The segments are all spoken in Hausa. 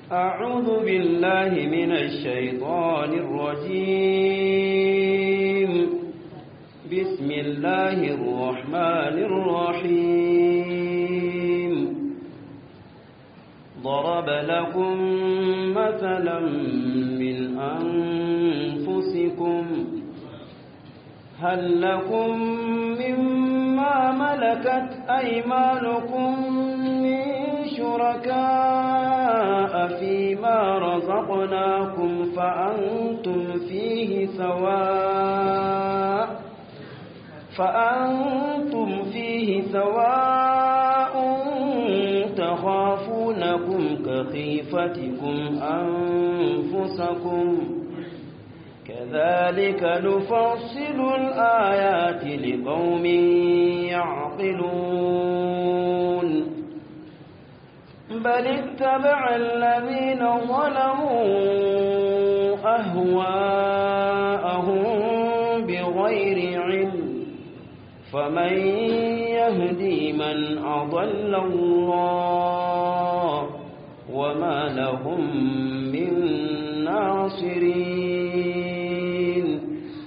أعوذ بالله من الشيطان الرجيم بسم الله الرحمن الرحيم ضرب لكم مثلا من أنفسكم هل لكم مما ملكت أيمانكم من شركاء فيما رزقناكم فأنتم فيه سواء فأنتم فيه سواء تخافونكم كخيفتكم أنفسكم كذلك نفصل الآيات لقوم يعقلون بل اتبع الذين ظلموا أهواءهم بغير علم فمن يهدي من أضل الله وما لهم من ناصرين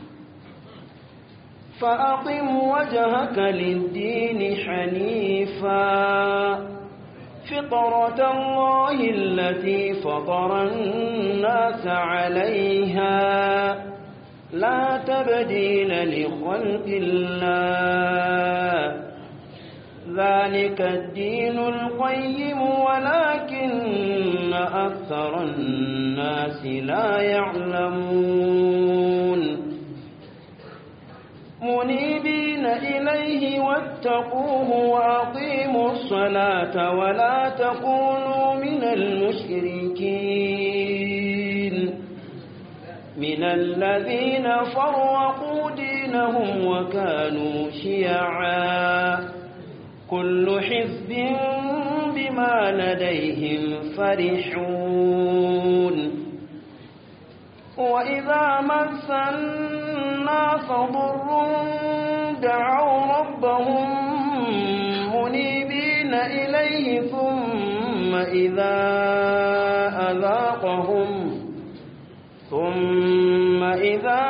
فأقم وجهك للدين حنيفا فطرة الله التي فطر الناس عليها لا تبديل لخلق الله ذلك الدين القيم ولكن أكثر الناس لا يعلمون منيبين إليه واتقوه وأقيموا الصلاة ولا تكونوا من المشركين من الذين فرقوا دينهم وكانوا شيعا كل حزب بما لديهم فرحون وإذا مس الناس ضر دعوا ربهم منيبين إليه ثم إذا أذاقهم ثم إذا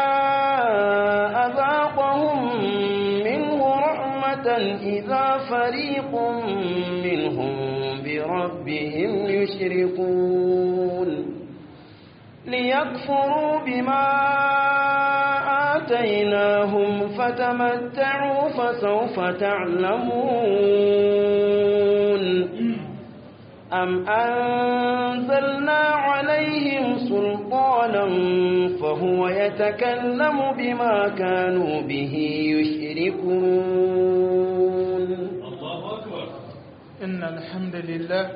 أذاقهم منه رحمة إذا فريق منهم بربهم يشركون ليكفروا بما آتيناهم فتمتعوا فسوف تعلمون أم أنزلنا عليهم سلطانا فهو يتكلم بما كانوا به يشركون الله أكبر إن الحمد لله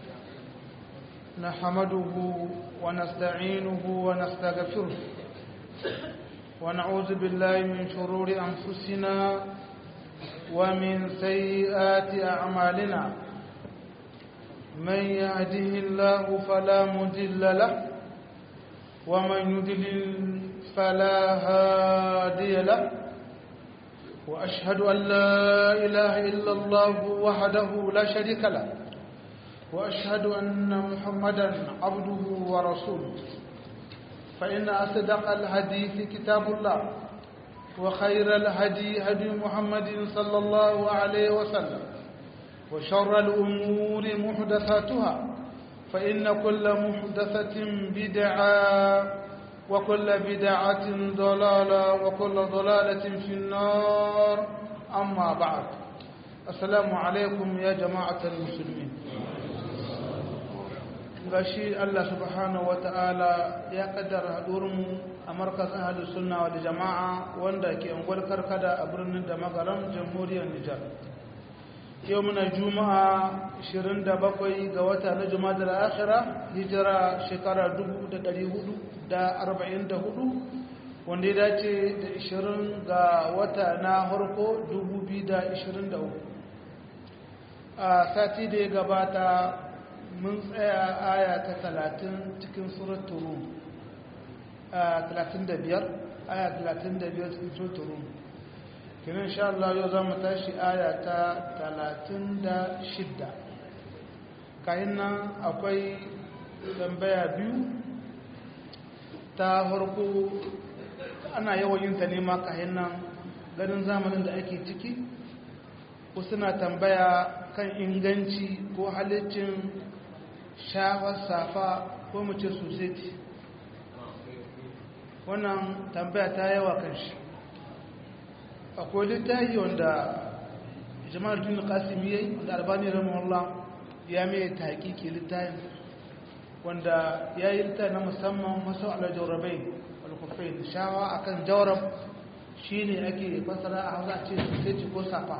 نحمده ونستعينه ونستغفره ونعوذ بالله من شرور أنفسنا ومن سيئات أعمالنا من يهده الله فلا مضل له ومن يضلل فلا هادي له وأشهد أن لا إله إلا الله وحده لا شريك له وأشهد أن محمدا عبده ورسوله فإن أصدق الحديث كتاب الله وخير الهدي هدي محمد صلى الله عليه وسلم وشر الأمور محدثاتها فإن كل محدثة بدعة وكل بدعة ضلالة وكل ضلالة في النار أما بعد السلام عليكم يا جماعة المسلمين gashi Allah subhanahu wata'ala ya kaddara haɗurinmu a markazin ahalus sunna wa jama'a wanda ke angwar karkada a birnin da magaram jamhuriyar Nijar. Yau muna Juma'a 27 ga wata na Juma'a da akhira hijira shekara 1444 wanda ya dace da 20 ga wata na harko 2023. A sati da ya gabata mun tsaya aya ta talatin cikin suratul rum talatin da biyar aya talatin da biyar cikin suratul rum kinan sha Allah yau za mu tashi aya ta talatin da shidda kayan nan akwai tambaya biyu ta farko ana yawan yin ta nema kayan nan ganin zamanin da ake ciki ko suna tambaya kan inganci ko halittin shafar safa ko mace sosai wannan tambaya ta yawa kan shi akwai littafi wanda jama'ar duniya kasimi ya yi wanda albani ramahullah ya mai ta hakiki littafin wanda ya yi littafi na musamman masu ala jaurabai alkufai shawa akan jaurab shi ne ake fasara a hausa ce sosai ko safa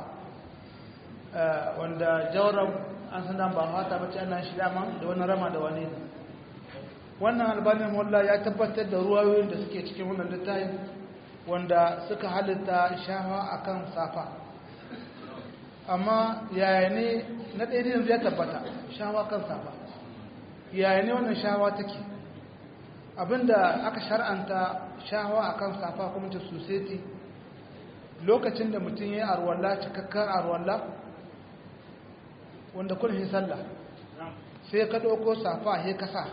wanda jaurab an san ba fata bace ana shi dama da wani rama da wani wannan albanin wallah ya tabbatar da ruwayoyin da suke cikin wannan littafin wanda suka halitta shafa akan safa amma yaya ne na ɗaya yanzu ya tabbata shawa kan safa yaya ne wannan shawa take abinda aka shar'anta shawa akan safa kuma ta society lokacin da mutum ya yi arwalla cikakkar arwalla wanda kun yi sallah sai ka ɗauko safa ya kasa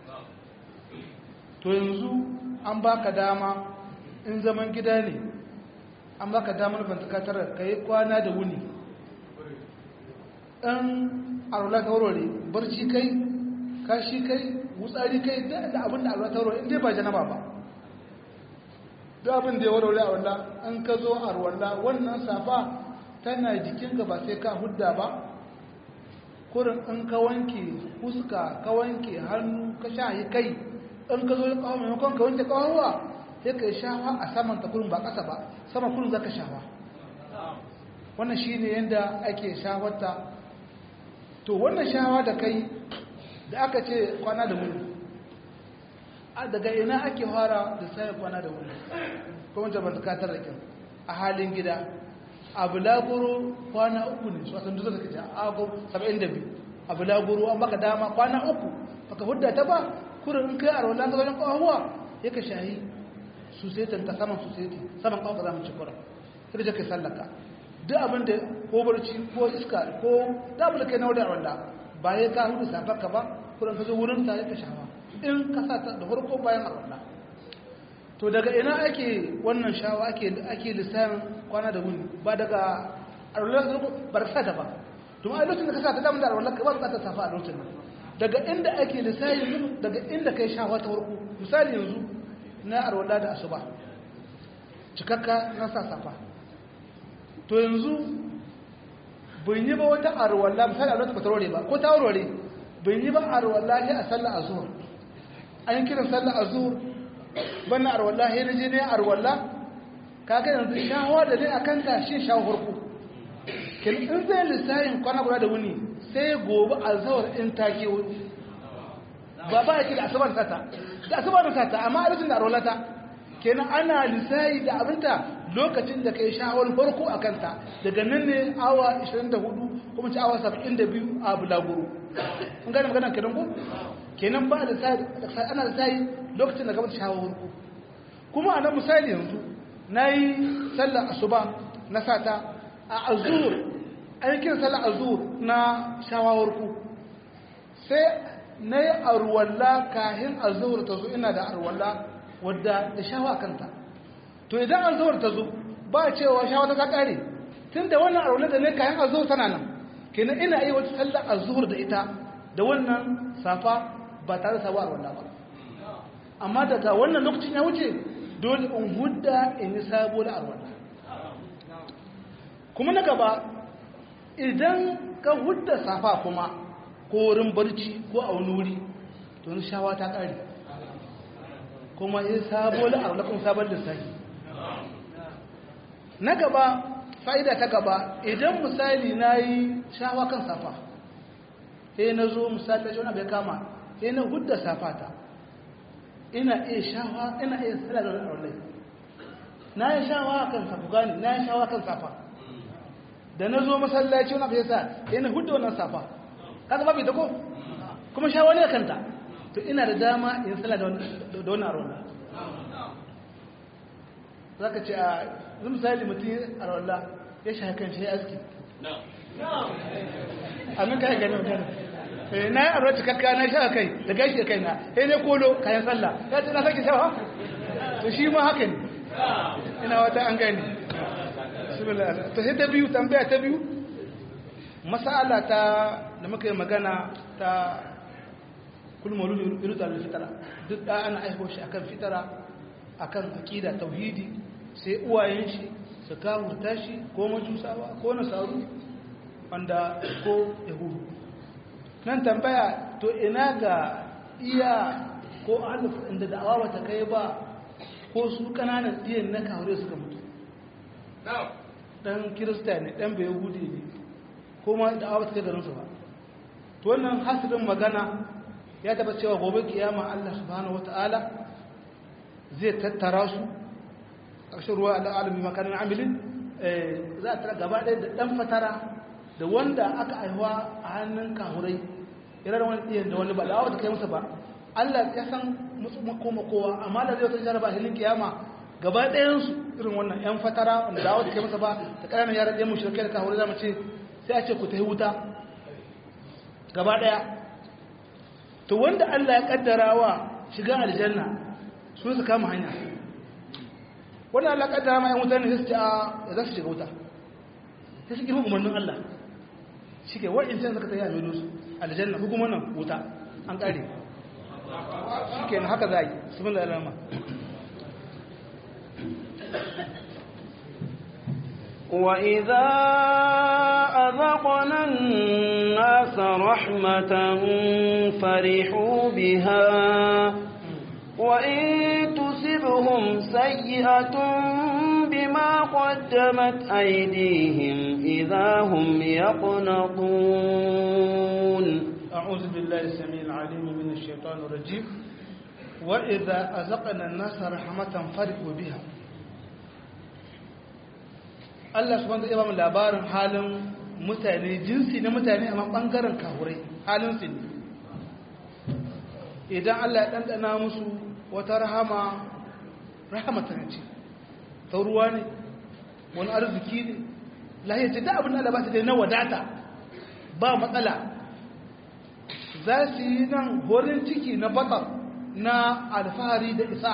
to yanzu an baka dama in zaman gida ne an baka damar bantakatar ka yi kwana da wuni ɗan arwala ta warware barci kai kashi kai wutsari kai da abin da arwala ta warware inda ba janaba ba da abin da ya warware a walla an ka zo arwala wannan safa tana jikinka ba sai ka hudda ba kurin in ka wanke fuska ka wanke hannu ka shahi kai in ka zo ya kawo maimakon ka wanke kawowa sai ka yi shawa a saman ta kurin ba ƙasa ba sama kurin za ka shawa wannan shi ne yadda ake shawarta to wannan shawa da kai da aka ce kwana da wuri a daga ina ake fara da sai kwana da wuri kuma da ban zakatar da kin a halin gida a bulaguro kwana uku ne su asan duka kace a go 72 a bulaguro an baka dama kwana uku baka hudda ta ba kurin in kai arwala ka wajen kawawa yake shahi su sai ta saman su sai saman kawo ka zamu ci kurin sai da kai sallaka duk abin da ko barci ko iska ko dabula kai na wadda wanda ba ya ka hudu safarka ba kuran ka zo wurin ta ya ka shawa in ka sa ta da farko bayan arwanda to daga ina ake wannan shawa ake ake lissan kwana da wuni ba daga arwanda ka ba ka sa ta ba to a lokacin da ka sa ta damu da arwanda ka ba ka ta safa a lokacin nan daga inda ake lissafi daga inda kai shawa ta farko misali yanzu na arwanda da asuba cikakka na sa safa to yanzu bin yi ba wata arwallah misali arwallah ba tarore ba ko ta warware bin yi ba arwallah ne a sallar azhur an yi kiran sallar azhur bana arwallah ya naje ne arwallah kaga yanzu shahawa da ne akan ta shi shawo farko kin in zai lissayin kwana guda da wuni sai gobe azhur in ta ke wuni ba ba yake da asabar sata da asabar sata amma a lokacin da arwallah ta kenan ana lissayi da abinta lokacin da ka yi shawar farko a kanta daga nan ne awa 24 kuma ci awa 72 a bulaguro kun gane magana kenan ko kenan ba da sai ana da sai lokacin da gabata shawar farko kuma a nan misali yanzu na yi sallar asuba na sata a azur an yi kira sallar azur na shawar farko sai na yi arwalla kahin azur ta zo ina da arwalla wadda da shawa kanta to idan an zuwar ta zo ba cewa shawa ta kare tun da wannan arwala da ne kayan azuhur tana nan kenan ina yi wata sallar azuhur da ita da wannan safa ba tare da sabuwar arwala ba amma daga wannan lokacin ya wuce dole in hudda in yi sabuwar arwala kuma na gaba idan ka hudda safa kuma ko wurin barci ko a wani wuri to shawa ta kare kuma in sabuwar arwala kuma sabon lissafi na gaba fa'ida ta gaba idan misali na yi shawa kan safa sai na zo misali da wani bai kama sai na hudda safa ta ina iya shawa ina iya tsala da wani na yi shawa kan safa gani na yi shawa kan safa da na zo masallaci wani bai sa sai na hudda wannan safa kaga babu ita ko kuma shawa ne kanta to ina da dama in tsala da wani arwala za ka ce a misali mutum a rawalla ya shi hakan shi aski a nan kayan gani magana na yi arwar cikakka na sha kai da gashi da kaina sai ne kolo kayan sallah ya ce na sake shawa to shi ma haka ne ina wata an gani to sai ta biyu tambaya ta biyu masala ta da muka yi magana ta kulmaru irutar da fitara duk da ana aiko shi akan fitara akan akida tauhidi sai uwayen shi su kawurta shi ko majusawa ko nasaru wanda ko yahudu nan tambaya to ina ga iya ko alif inda da'awa bata kai ba ko su kananan diyan na kawure suka mutu dan kirista ne dan bai yahudi ne ko ma da'awa bata kai garinsu ba to wannan hasirin magana ya taba cewa gobe kiyama Allah subhanahu wataala zai tattara su ƙarshen ruwa al'alami makarin amilin za a tara gaba ɗaya da ɗan fatara da wanda aka aihuwa a hannun kahurai irar wani ɗiyan da wani ba da ta kai masa ba allah ya san makoma kowa amma da zai wata jaraba a hilin kiyama gaba ɗayansu irin wannan ‘yan fatara wanda da ta kai masa ba da ƙananan yaran ɗayan mushrikai da kahurai zama ce sai a ce ku ta yi wuta gaba ɗaya to wanda allah ya ƙaddara wa shiga aljanna su su kama hanya wani Allah kaddara ma 'yan wuta ne su ce a za su shiga wuta sai su girma umarnin Allah shi ke wa'in can suka tsaye a milo su aljanna hukumar nan wuta an ƙare shi ke haka za a yi su bin da alama وإذا أذقنا الناس رحمة فرحوا بها وإن تصبهم سيئة بما قدمت أيديهم إذا هم يقنطون أعوذ بالله السميع العليم من الشيطان الرجيم وإذا أذقنا الناس رحمة فرحوا بها Allah subhanahu wa ta'ala labarin halin mutane jinsi na mutane amma bangaren kahurai halin su ne idan Allah ya dandana musu wata rahama rahamata ce ta ruwa ne wani arziki ne lahiyar ce ta abin da ba su dai na wadata ba matsala za su yi nan horin ciki na batar na alfahari da isa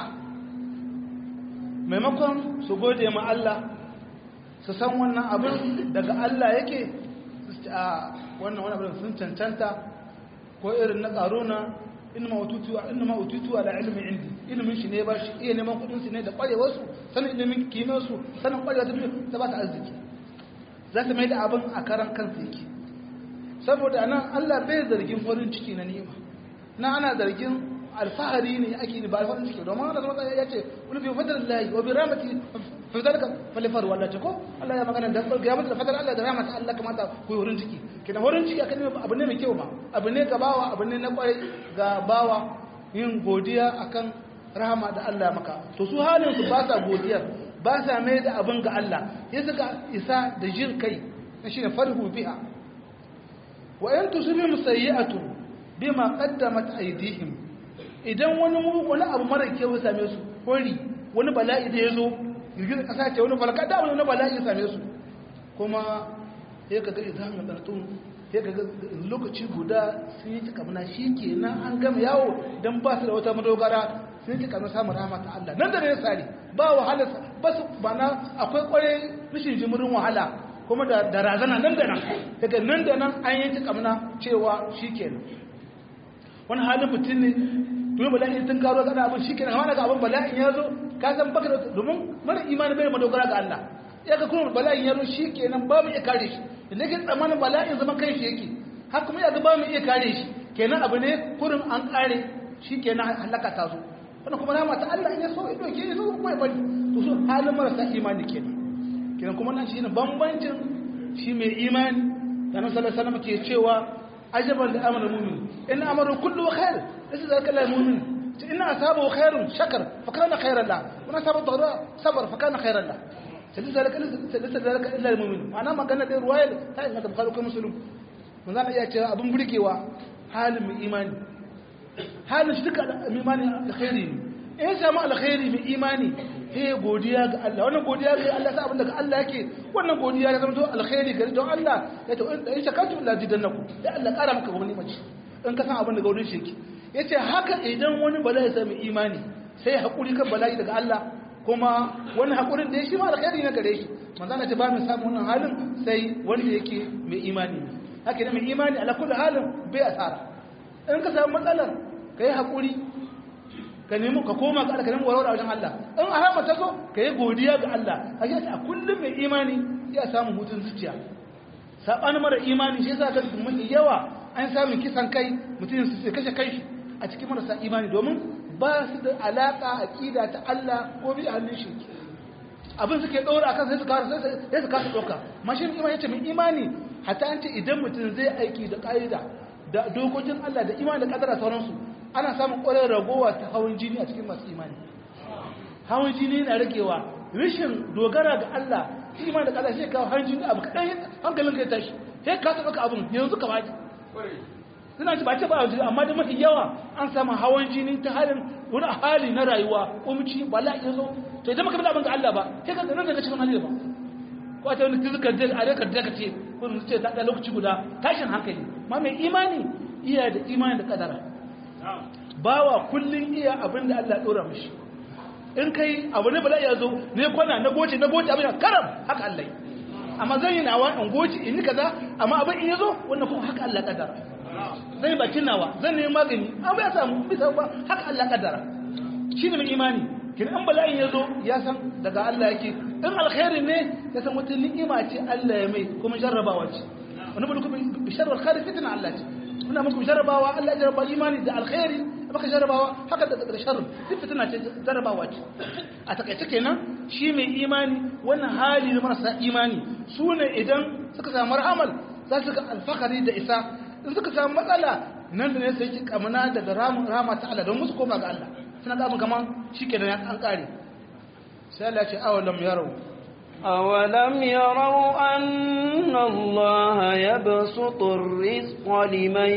maimakon su gode ma Allah su san wannan abin daga Allah yake su ce a wannan wani abin sun cancanta ko irin na ƙaruna inna ma ututu ala ilmin indi ilimin shi ne ba shi iya neman kudin su ne da kwarewar su sanin ilimin kimiyar su sanin kwarewa ta duniya ta ba ta arziki za ta mai da abin a karan kansa yake saboda nan Allah bai zargin farin ciki na ni'ima na ana zargin alfahari ne ake ni ba alfaharin ciki domin Allah zama ya ce wani bi fadar lahi wa bi ramati fi zalika falifar walla ce ko Allah ya magana da ya mutu da fadar Allah da ramata Allah kamata ku yi wurin ciki kina wurin ciki akan abu ne mai kyau ba abu ne ga bawa abu ne na kwarai ga bawa yin godiya akan rahama da Allah maka to su halin su ba sa godiyar ba sa mai da abin ga Allah ya suka isa da jin kai shine farhu biha wa in tusibhum sayyi'atun bima qaddamat aydihim idan wani wani abu mara kyau ya same su hori wani bala'i da yazo girgizar kasa ce wani falaka da wani bala'i ya same su kuma sai kaga idan ga dartun sai kaga lokaci guda sun yi kamar shikenan an gama yawo dan ba su da wata madogara sun yi kamar samun rahama ta Allah nan da ne sari ba wahala ba su bana akwai kware rashin jimirin wahala kuma da razana nan da nan daga nan da nan an yanki kamna cewa shi kenan wani halin mutum ne domin bala'in tun karo gada abin shi kenan amma daga abin bala'in ya zo ka san baka da domin mara imani bai madogara ga Allah ya ga kuma bala'in ya zo shi kenan ba mu iya kare shi da ke tsammanin bala'in zaman kai shi yake har kuma ya ga ba mu iya kare shi kenan abu ne kurin an kare shi kenan halaka ta zo wannan kuma rama ta Allah in ya so ya doke ya zo kuma ya bari to so halin marasa imani kenan kiran kuma nan shine bambancin shi mai imani da nan sallallahu alaihi wasallam ke cewa ajaban da amana mu'min in amaru kullu khair laysa zalika lil mu'min in asabu khairun shakar fa kana khairan la wa asabu dharra sabar fa kana khairan la sai zalika laysa zalika illa lil mu'min ana magana da ruwaya ta inda ta bukhari ko muslim mun zan iya cewa abun burgewa halin mai imani halin shi duka imani alkhairi ne in samu alkhairi mai imani sai godiya ga Allah wannan godiya ga Allah sai abin da Allah yake wannan godiya ya zama to alkhairi gari don Allah ya to in shakartu la jidannakum da Allah kara maka wani mace in ka san abin daga wurin shi yace haka idan wani bala'i sai mai imani sai hakuri kan bala'i daga Allah kuma wani hakurin da ya shi ma alkhairi na gare shi manzo Allah ce ba mu samu wannan halin sai wanda yake mai imani haka idan mai imani ala kulli halin bai asara in ka samu matsalar kai hakuri ka nemi ka koma ga Allah ka nemi warware wajen Allah in a hama ta zo ka yi godiya ga Allah a yi a kullum mai imani ya samu hutun zuciya saɓanin mara imani shi yasa ka mafi yawa an samu kisan kai mutum su kashe kai a cikin marasa imani domin ba su da alaƙa aƙida ta Allah ko bi a hannun shi abin suke ɗora akan sai su kasa sai su kasa ɗauka mashin imani ya ce mai imani hatta an ce idan mutum zai aiki da ƙa'ida da dokokin Allah da imani da ƙadara sauransu ana samun ƙwarar ragowa ta hawan jini a cikin masu imani hawan jini na ragewa rashin dogara ga Allah imani da ƙadara shi kawo hawan jini abu kaɗan hankalin ka ya tashi sai ka taɓa abin yanzu ka baki suna ci ba ce ba a amma da mafi yawa an samu hawan jini ta halin wani hali na rayuwa kumci bala'i ya zo to idan maka bi abin ga Allah ba sai ka nan daga cikin hali ba ko ta wani tizikar da a rekar da kace ko mu ce ta da lokaci guda tashin hankali ma mai imani iya da imani da kadara bawa kullun iya abin da Allah ya dora mishi in kai abu ne bala'i ya zo ne kwana na goce na goce abin karam haka Allah amma zan yi nawa in goce in yi kaza amma abin in ya zo wannan kuma haka Allah kadara zai bakin nawa zan nemi magani an bai samu bisa ba haka Allah kaddara shi ne mai imani kin an bala'in ya zo ya san daga Allah yake in alkhairi ne ya san wata ni'ima ce Allah ya mai kuma jarrabawa ce wani bulu bi sharri khairi fitna Allah ce muna muku jarrabawa Allah ya jarraba imani da alkhairi baka jarrabawa haka da da sharri duk fitna ce jarrabawa ce a takaice kenan shi mai imani wannan hali na marasa imani su ne idan suka samu rahamal za su ga alfakari da isa in suka samu matsala nan da ne sai ki kamana daga rama ta Allah don musu koma ga Allah suna ga mun kaman shikenan an kare sai Allah ya ce awalam yarau أولم يروا أن الله يبسط الرزق لمن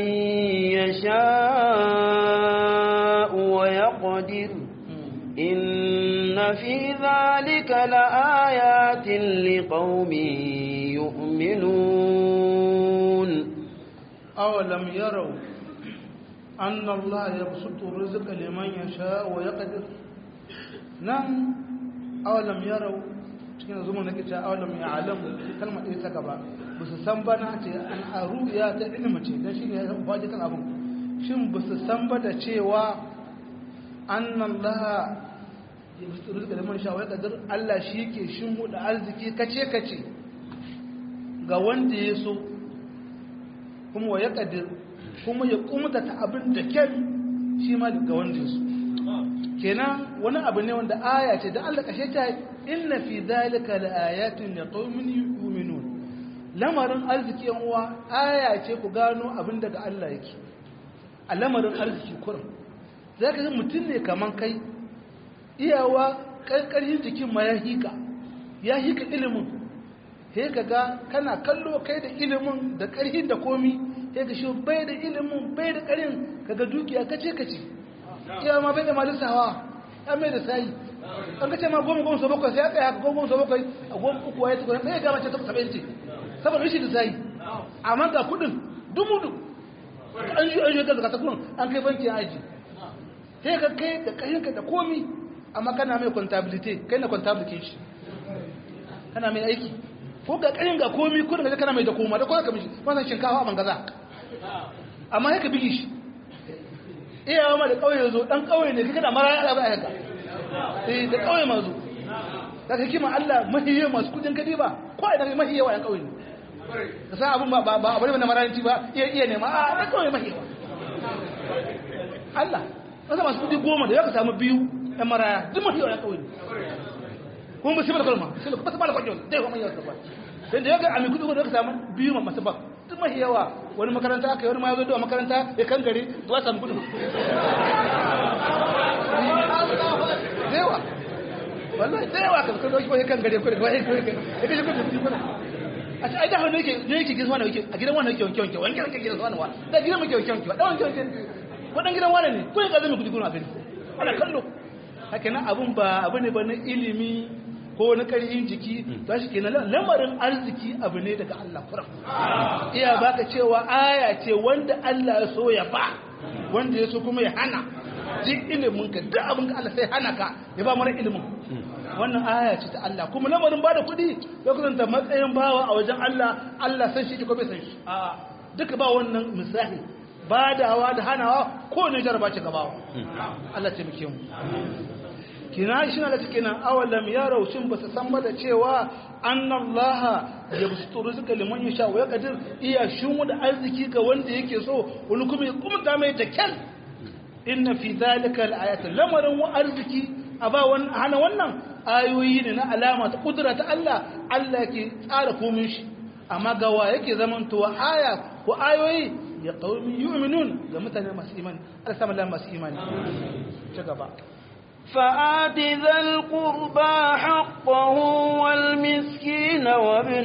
يشاء ويقدر إن في ذلك لآيات لقوم يؤمنون أولم يروا أن الله يبسط الرزق لمن يشاء ويقدر نعم أولم يروا cikin zuma nake cewa awalam ya alamu kalma ɗaya ta gaba ba su san ba na ce an aru ya ta ilimi ce don shi ne ya faɗi kan abin shin ba su san ba da cewa annan laha ya fi tsoro da man shawar kadar Allah shi ke shin huda arziki kace kace ga wanda ya so kuma wa ya kadir kuma ya kumta ta abin da kyan shi ma ga wanda ya so kenan wani abu ne wanda aya ce don Allah kashe ta inna fi zalika laayatin liqaumin yu'minun lamarin arziki yan uwa aya ce ku gano abin daga Allah yake a lamarin arziki kurin zaka ga mutum ne kaman kai iyawa karkarin jikin ma ya hika ya hika ilimin sai ka ga kana kallo kai da ilimin da karhin da komi sai ka shi bai da ilimin bai da karin kaga dukiya kace kace iya ma bai da malisawa ya mai da sayi an ka ce ma goma goma sau bakwai sai ya tsaye haka goma goma sau bakwai a goma uku waye tukuna mai gama ce ta saba'in ce saboda rashin da sayi amma ga kudin dumudu an yi an yi ga zakata kudin an kai banki ya aji sai ka kai da kayanka da komi amma kana mai contability kai na contability kana mai aiki ko ga kayan ga komi kudin ka kana mai da koma da kowa ka mishi wannan shinkafa a bangaza amma sai ka bigi shi iyawa ma da kauye zo dan kauye ne kika da mara ya ba yanka eh da kauye ma zo da kake ma Allah mahiye masu kudin kadi ba ko idan mahiye wa yan kauye ne ka san abun ba ba abu ne na maranci ba iya iya ne ma a da kauye mahiye Allah kasa masu kudi goma da ya ka samu biyu yan maraya duk mahiye wa yan kauye kuma ba sai da kalma sai ba ba da kwajo dai kuma yau ba dan da ya ga ami kudi da ka samu biyu masu ba duk mahi yawa wani makaranta aka yi wani ma ya zo da makaranta ya kan gari zuwa samu gudu dewa wallahi dewa kan kan dauki wani kan gari ko da wani ko ya kaje ko da a ce ai da hannu yake ne yake gidan wani yake a gidan wani yake wanke wanke wanke wanke gidan wani wa da gidan muke wanke wanke da wanke wanke wadan gidan wani ne ko ya kaje mu kudi gudu a gari ana kallo haka nan abun ba abu ne ba na ilimi ko wani ƙarfin jiki za shi kenan lamarin arziki abu ne daga Allah kuram iya baka cewa aya ce wanda Allah ya so ya ba wanda ya so kuma ya hana duk ilimin ka duk abin ka Allah sai hana ka ya ba mara ilimin wannan aya ce ta Allah kuma lamarin ba da kuɗi ya kusanta matsayin bawa a wajen Allah Allah san shi ko bai san shi a duka ba wannan misali badawa da hanawa ko ne jaraba ce gabawa Allah ce muke mu kina shi na da kenan awalam yarau shin ba su san ba da cewa annallaha yabsutu rizqa liman yasha wa yaqdir iya shin da arziki ga wanda yake so wani kuma ya kumta mai da kyan inna fi zalika alayat lamarin wa arziki a ba hana wannan ayoyi ne na alama ta kudura ta Allah Allah ke tsara komin shi amma ga wa yake zamantowa aya ko ayoyi ya qaumi yu'minun ga mutane masu imani Allah sama da masu imani ci gaba فآت ذا القربى حقه والمسكين وابن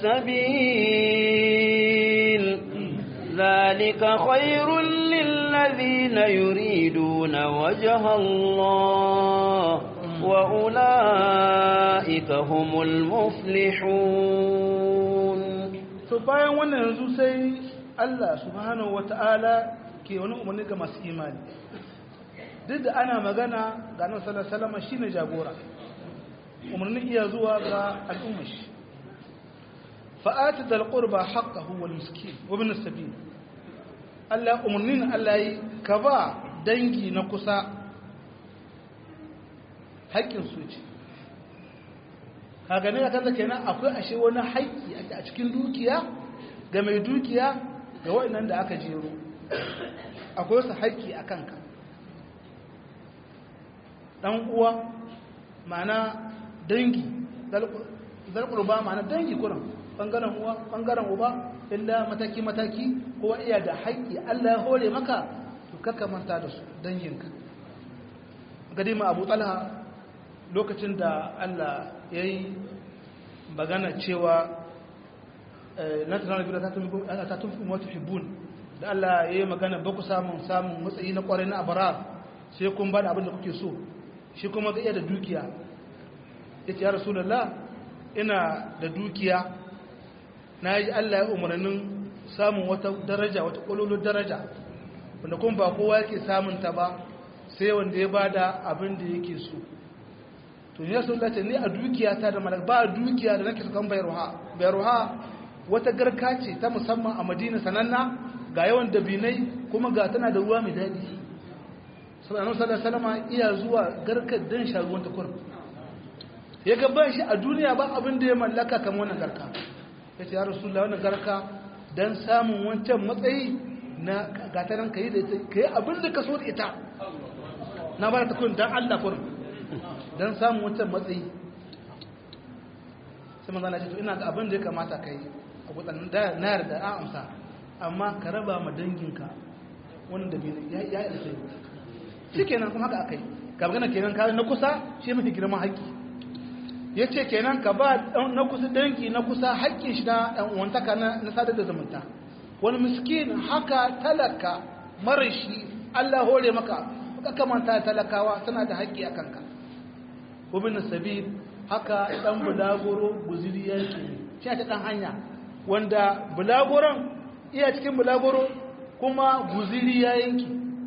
السبيل ذلك خير للذين يريدون وجه الله وأولئك هم المفلحون to bayan wannan yanzu sai Allah subhanahu wata'ala ke wani umarni ga masu imani duk da ana magana ga nan salama shi ne jagora umarnin iya zuwa ga al'ummar shi fa'ati da al'urba haƙahu wal miskin wabin sabi Allah umarnin Allah yi ka ba dangi na kusa haƙƙin su ce ka gane ya kanta kenan akwai ashe wani haƙƙi a cikin dukiya ga mai dukiya ga waɗannan da aka jero akwai wasu haƙƙi a kanka ɗan uwa ma'ana dangi zalƙurba ma'ana dangi kuran ɓangaren uwa ɓangaren uba illa mataki-mataki kowa iya da haƙƙi allah ya hore maka to kaka manta da su danginka gadi ma abu talha lokacin da allah ya yi magana cewa na tunanar biyu da ta tufi mota hibbun da allah ya yi magana ba ku samun samun matsayi na kwarai na abarar sai kun ba da abin da kuke so shi kuma ga iya da dukiya ya ce ya rasulallah ina da dukiya na yi allah ya umarnin samun wata daraja wata ƙwalolo daraja wanda kuma ba kowa yake samun ta ba sai wanda ya ba da abin da yake so to ya sun lati ni a dukiya ta da malaka ba dukiya da nake sukan bayarwa bayarwa wata garka ce ta musamman a madina sananna ga yawan dabinai kuma ga tana da ruwa mai daɗi sallallahu alaihi wasallam iya zuwa garkar dan sharuwan ta kurum ya ga ban shi a duniya ba abin da ya mallaka kamar wannan garka ya ce ya rasulullah wannan garka dan samun wancan matsayi na gataran kai da ita kai abin da ka so da ita na bar ta kurum dan Allah kurum dan samun wancan matsayi sai manzo Allah ya ce to ina ga abin da ya kamata kai a gudan da na yarda a amsa amma ka raba ma danginka wanda bai ya ya alkhairi shi kenan kuma haka aka yi ka magana kenan ka na kusa shi mafi girman haƙƙi ya ce kenan ka ba na kusa dangi na kusa haƙƙin shi na ɗan uwantaka na sadar da zumunta wani miskin haka talaka mara shi Allah hore maka ka kamanta talakawa suna da haƙƙi a kanka wabin sabi haka ɗan bulagoro guziri yake shi ta ɗan hanya wanda bulagoron iya cikin bulagoro kuma guziri ya yanki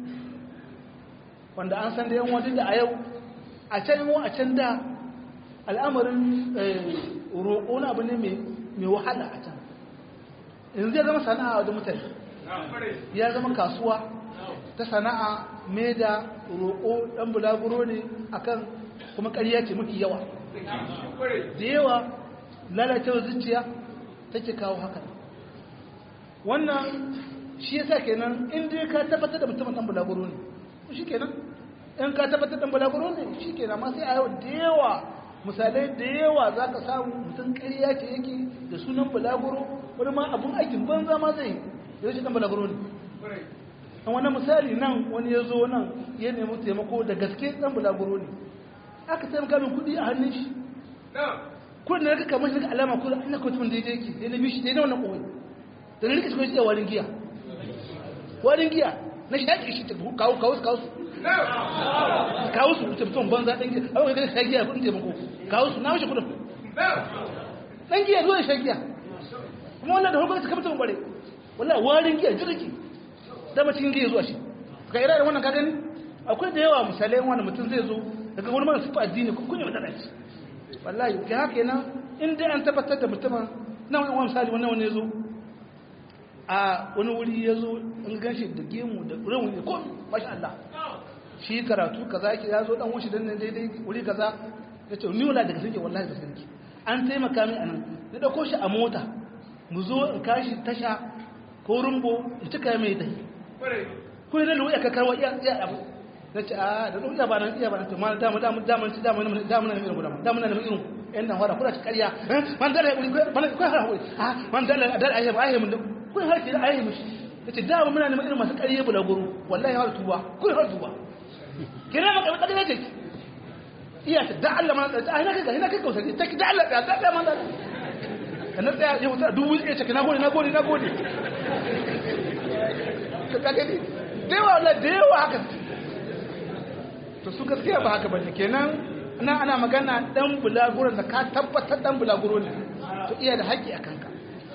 wanda an san da yan wajen da a yau a can yi a can da al'amarin roƙo na abu ne mai wahala a can yanzu ya zama sana'a wajen mutane ya zama kasuwa ta sana'a mai da roƙo ɗan bulaguro ne akan kuma ƙarya ce mafi yawa da yawa lalacewa zuciya take kawo haka wannan shi yasa kenan inda ka tabbatar da mutumin ɗan bulaguro ne shi kenan in ka tabbatar da balaguro ne shi kenan amma sai a yau da yawa misalai da yawa za ka samu mutum ƙarya ce yake da sunan balaguro wani ma abun aikin banza ma zai da shi dan balaguro ne an wani misali nan wani ya zo nan ya nemi taimako da gaske dan balaguro ne aka taimaka min kuɗi a hannun shi kudin da rika kamar shi rika alama kudin ina kawai mutum daidai yake sai na bishi daidai wannan ƙoyi da na rika shi kawai warin giya warin giya na shi yaƙi shi ta kawo kawo kawo su kawo su mutum mutum banza ɗan giya a wani gani sai giya kudin taimako kawo su na wuce kudin dan giya zuwa shan giya kuma wannan da hukunci kamar tun bare wallahi warin giya jirgi da cikin giya zuwa shi ka ira da wannan ka gani akwai da yawa misalai wanda mutum zai zo daga wani mara sufa addini kun kunya wadanda shi wallahi ga haka yana in dai an tabbatar da mutumin na wani wani misali wannan wani ya zo a wani wuri ya zo in ganshi da gemu da rawun ya komi masha Allah shi karatu kaza yake ya zo dan wushi dan nan daidai wuri kaza ya ce ni wala daga sanke wallahi da sanke an taimaka min anan na dauko shi a mota mu zo in kashi tasha ko rumbo in cika mai dai ko ne luya ka karwa iya iya abu na ce a da luya ba nan iya ba nan to mal da mu da mu da mu da mu da mu na irin gudan da mu na irin yan nan wara kula ci ƙarya man dala wuri man ko har wuri ah man dala dal ayi ba ayi mun ko har ki da ayi mushi yace da mu muna neman irin masu ƙarya bula guru wallahi har tuba ko har tuba kina maka ƙarya ce iya ta da Allah man da ai na kai na kai kausa ta da Allah da da man da kana tsaya ya wuta dubu ya ce na gode na gode na gode ka kage ni da yawa la da yawa haka to su gaskiya ba haka bane kenan ana ana magana dan bulaguron da ka tabbatar dan bulaguro ne to iya da haƙƙi a kanka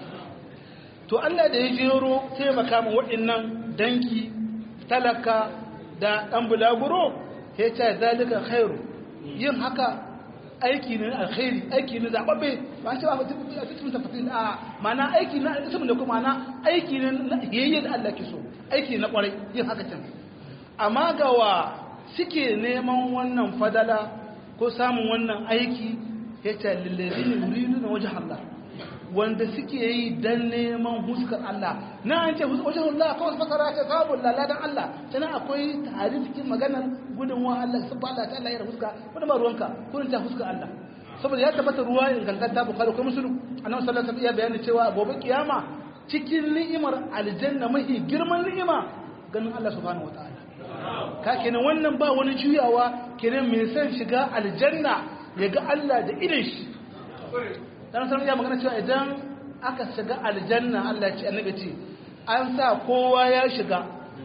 to Allah da ya jero taimaka mu waɗannan danki talaka da dan bulaguro ya ce zalika khairu yin haka aiki ne alkhairi aiki ne zababbe ba ce ba a cikin tafasil a mana aiki na ismin da kuma na aiki ne na yayye da Allah ke so aiki na kwarai yin haka can amma ga wa suke neman wannan fadala ko samun wannan aiki ya ce lillazina yuridu na wajen Allah wanda suke yi dan neman huskar Allah na an ce wajen Allah kawai fasara ce sabon laladan Allah tana akwai tare cikin maganar gudunwa Allah sun Allah ta Allah ya huska wani ba ruwanka kurin ta huskar Allah saboda ya tabbata ruwa ingantacce bukari ko musulun annabi sallallahu alaihi wasallam ya bayani cewa gobe kiyama cikin ni'imar aljanna mahi girman ni'ima ganin Allah subhanahu wataala ka kenan wannan ba wani juyawa kenan mai son shiga aljanna ya ga Allah da idan shi dan sanar ya magana cewa idan aka shiga aljanna Allah ya ce annabi ce an sa kowa ya shiga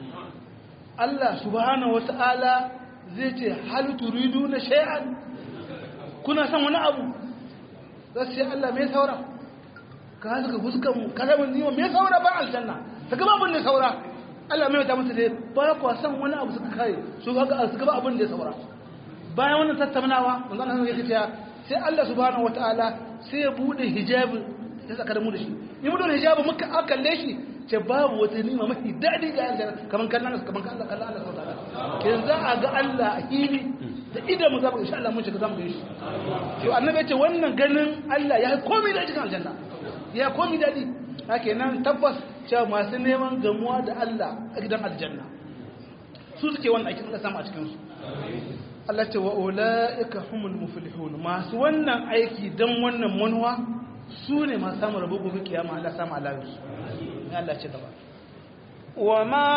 Allah subhanahu wataala zai ce hal turiduna shay'an kuna son wani abu za su ce Allah mai saura ka suka fuskan mu ka zama niwa mai saura ba aljanna ta gaba abin da saura Allah mai wata musu da ba kwa son wani abu suka kare su haka su gaba abin da saura bayan wannan tattaunawa manzo Allah ya ce sai Allah subhanahu wataala sai ya bude hijabin ya saka da mu da shi in mu da hijabin muka akalle shi ce babu wata nima mafi daɗi ga aljanna kaman kallon kaman kallon Allah subhanahu wataala kin za a ga Allah a hili da idan mu zaba insha Allah mun shiga zamu shi to annabi ya ce wannan ganin Allah ya komai da cikin aljanna ya komai dadi haka nan tabbas cewa masu neman gamuwa da Allah a gidan aljanna su suke wannan aikin da samu a cikin su Allah ce wa ulaika humul muflihun masu wannan aiki dan wannan manuwa su ne masu samun rabo gobe kiyama Allah samu alawi Allah ce gaba وما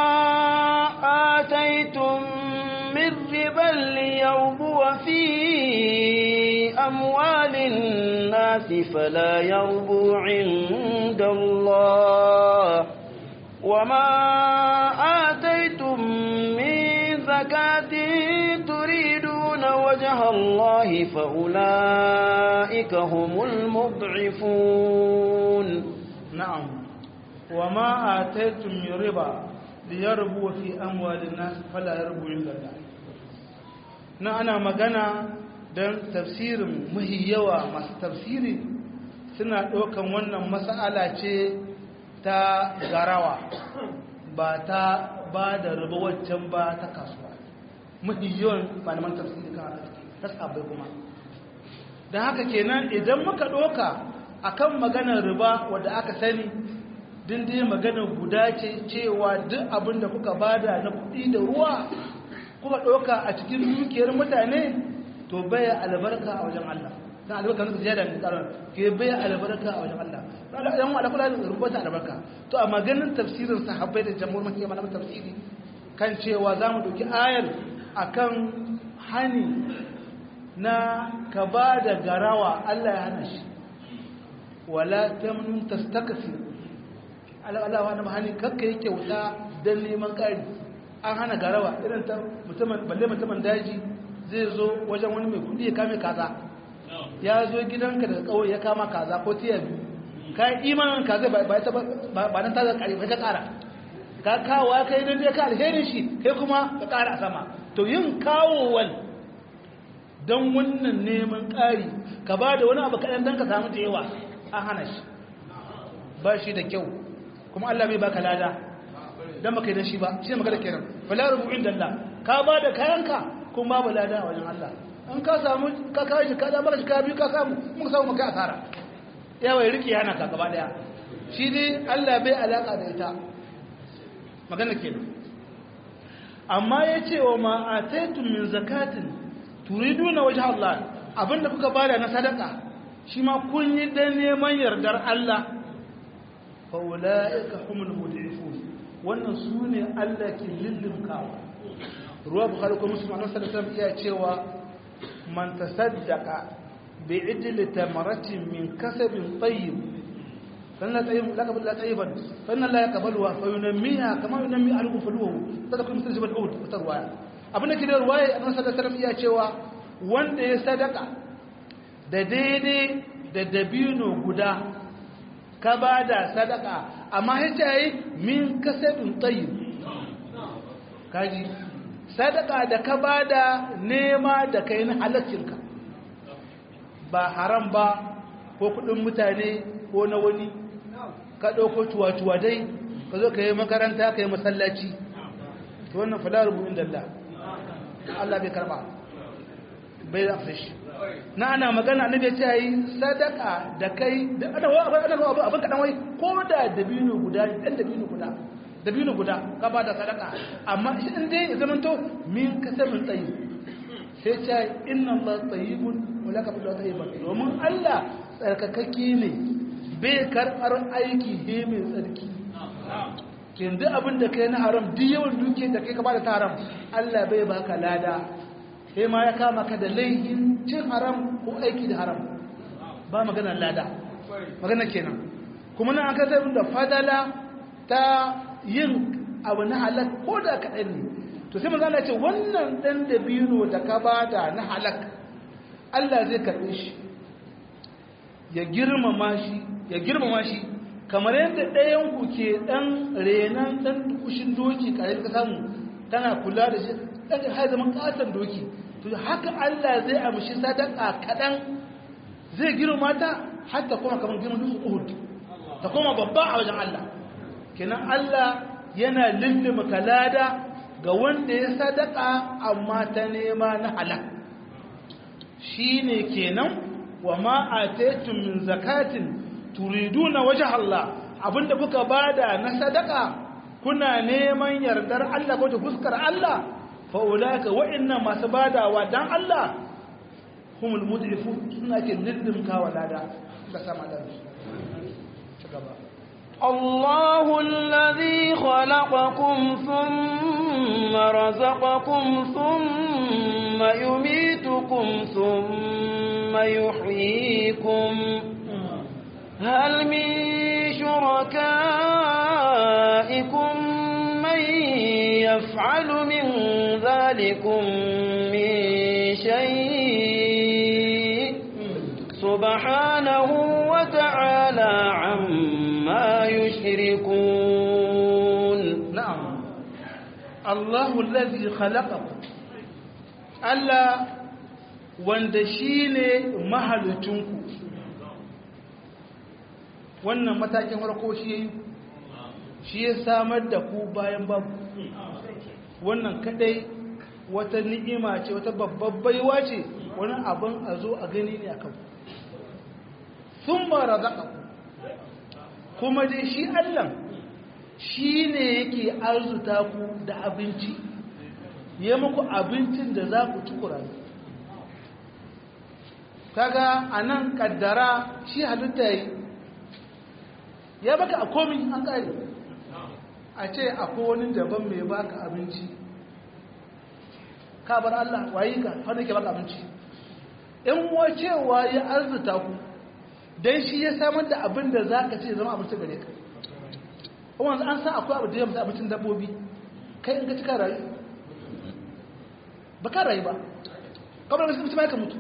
آتيتم من ربا ليربو في أموال الناس فلا يربو عند الله وما آتيتم من زكاة تريدون وجه الله فأولئك هم المضعفون نعم وما آتيتم من ربا ليربو في أموال الناس فلا يربو عند الله na ana magana don tafsirin mahi yawa masu tafsiri suna ɗaukan wannan mas'ala ce ta garawa ba ta ba da riba waccan ba ta kasuwa mahi yawan malaman tafsiri kan ta sabai kuma don haka kenan idan muka ɗauka akan maganar riba wadda aka sani din dai magana guda ce cewa duk abin da kuka bada na kuɗi da ruwa kuka ɗauka a cikin dukiyar mutane to baya albarka a wajen Allah dan albarka ne ziyada ne karan ke baya albarka a wajen Allah dan yan wala kula da rubuta albarka to a maganin tafsirin sahabbai da jamhur makiya malaman tafsiri kan cewa zamu dauki ayar akan hani na ka bada garawa Allah ya hana shi wala tamnun tastakthir Allah wani mahani kakka yi kyauta don neman ƙari an hana garawa irin ta mutumin balle mutumin daji zai zo wajen wani mai kudi ya kame kaza ya zo gidanka daga kawai ya kama kaza ko tiya biyu ka yi imanin kaza ba ta ba nan ta zaka kare ba ta kara ka kawo ka yi dan ka alherin shi kai kuma ka kara sama to yin kawowan don wannan neman ƙari ka ba da wani abu kaɗan don ka samu da yawa an hana shi ba shi da kyau kuma Allah bai baka lada don baka yi da shi ba shi ne magana kenan fala rubu'in dalla ka ba da kayanka kuma babu lada a wajen Allah in ka samu ka kawo shi ka da mara shi ka biyu ka samu mun samu maka asara yawa ya riƙe yana ka gaba daya shi dai Allah bai alaka da ita magana kenan amma ya ce wa ma'ataitun min zakatin turiduna wajen Allah abinda kuka bada na sadaka shi ma kun yi dan neman yardar Allah fa ulaika humul mud'ifun wannan sune Allah ke lillimkawa ruwa bukhari ko muslim annabi sallallahu alaihi wasallam iya cewa man tasaddaqa bi idli tamaratin min kasabin tayyib فإن طيب لك بالله طيبا فإن الله يقبلها فينميها كما ينمي أهله فلوه تذكر مثل جبل أود وترواية abin da ke da ruwaye a nan sadakar iya cewa wanda ya sadaka da daidai da dabino guda ka ba da sadaka amma ya yi min kasabin tsayi kaji sadaka da ka ba da nema da kai na halaccinka ba haram ba ko kudin mutane ko na wani ka ɗauko tuwa-tuwa dai ka zo ka yi makaranta ka yi masallaci to wannan fada rubutun dalla Allah bai karba bai da shi na ana magana annabi ya ce yi sadaka da kai da ana ana abin kadan wai ko da dabino guda dan dabino guda dabino guda ka ba da sadaka amma shi in dai zaman to min kasabin tsayi sai ce inna Allah tayyibun wa laka bil tayyiban domin Allah tsarkakakke ne bai karbar aiki he mai tsarki kin duk abin da kai na haram duk yawan duke da kai ka bada ta haram Allah bai baka lada sai ma ya kama ka da laihin cin haram ko aiki da haram ba magana lada magana kenan kuma nan aka zai da fadala ta yin abu na halak ko da kaɗan ne to sai manzo Allah ce wannan dan da biro da ka bada na halak Allah zai karɓe shi ya girmama shi ya girmama shi kamar yadda ɗayan ku ke ɗan renan ɗan kushin doki ƙarar ka samu tana kula da shi ɗan har zaman ƙaton doki to haka Allah zai amshi sadaka kaɗan zai girma ta har ta koma kamar girman dutsen Uhud ta koma babba a wajen Allah kenan Allah yana lulluma kalada ga wanda ya sadaka amma ta nema na halak shine kenan wa ma ataytum min zakatin turiduna wajh Allah abinda kuka bada na sadaka kuna neman yardar Allah ko fuskar Allah fa ulaka wa inna masu badawa dan Allah humul mud'ifu suna ke lillin kawalada da sama da su gaba الله الذي خلقكم ثم رزقكم ثم يميتكم ثم يحييكم هل من شركائكم من يفعل من ذلكم من شيء سبحانه وتعالى عما يشركون نعم الله الذي خلقكم ألا wanda shi ne mahalicinku wannan matakin farko shi ya yi shi ya samar da ku bayan babu wannan kadai wata ni'ima ce wata babbar baiwa ce wani abin a zo a gani ne a kan sun ba razaka kuma dai shi allah shi ne yake arzuta ku da abinci ya muku abincin da za ku tukura kaga a nan kaddara shi halitta yi ya baka a komi an kare a ce akwai wani daban mai baka abinci ka bar Allah wayi ka wanda ke baka abinci in wacewa ya arzuta ku don shi ya samar da abin da za ka ce zama abinci gare ka kuma an san akwai abu da ya mutu abincin dabbobi kai in ka cika rayu ba ka rayu ba kamar da mutum ya ka mutu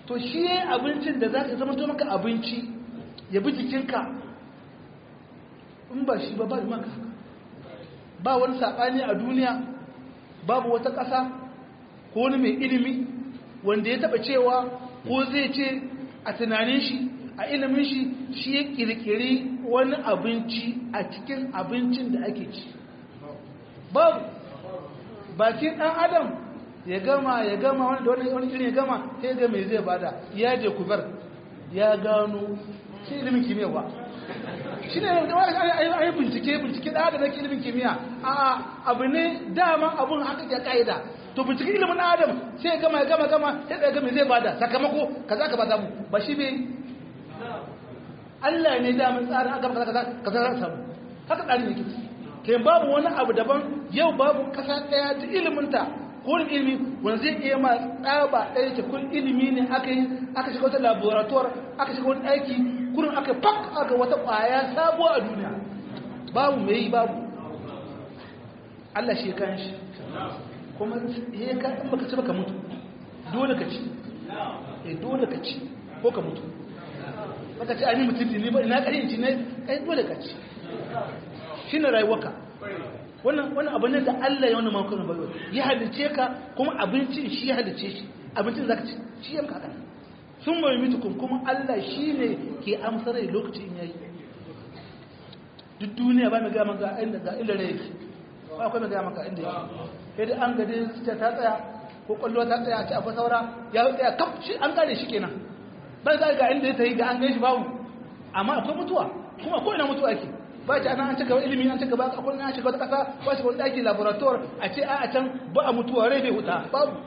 to shi yayin abincin da zaka zama to maka abinci ya bi jikinka in ba shi ba ba maka ba wani sabani a duniya babu wata ƙasa ko wani mai ilimi wanda ya taba cewa ko zai ce a tunanin shi a ilimin shi shi ya kirkiri wani abinci a cikin abincin da ake ci babu bakin ɗan adam ya gama ya gama wani da wani irin ya gama sai ga mai zai bada ya je kubar ya gano shi ilimin kimiyya ba shi ne a yi bincike bincike da haka zaki ilimin kimiyya a abu ne dama abun haka ya ka'ida to bincike ilimin adam sai ya gama ya gama gama sai ya ga mai zai bada sakamako kaza ka ba samu ba shi bai Allah ne da mun tsara aka kaza kaza kaza za samu haka tsarin yake kai babu wani abu daban yau babu kasa daya ta ilimin ta ko ilimi wanda zai iya ma tsaba daya ta kun ilimi ne aka yi aka shiga wata laboratoire aka shiga wani aiki kurin aka fak aka wata kwaya sabuwa a duniya babu mai yi babu Allah shi kan shi kuma ya ka in baka ci baka mutu dole ka ci eh dole ka ci ko ka mutu baka ci ani mutum ne ba ina kare ci ne kai dole ka ci shine rayuwarka wannan wannan abu ne da Allah ya wannan makon bayo ya halice ka kuma abincin shi ya halice shi abincin zaka ci shi yanka haka sun mai mitukun kuma Allah shine ke amsar rai lokacin yayi duk duniya ba mai ga maka inda ga inda rai yake ba akwai mai ga maka inda yake sai dai an gade ta tsaya ko kwallo ta tsaya a ci akwai saura ya tsaya kaf shi an kare shi kenan ba za ga inda ya tayi ga an gaishe babu amma akwai mutuwa kuma ko ina mutuwa ake ba ci ana an cika ilimi an cika ba akwai an shiga wata kasa ba shi wani daki laboratoire a ce a can ba a mutuwa rai bai huta babu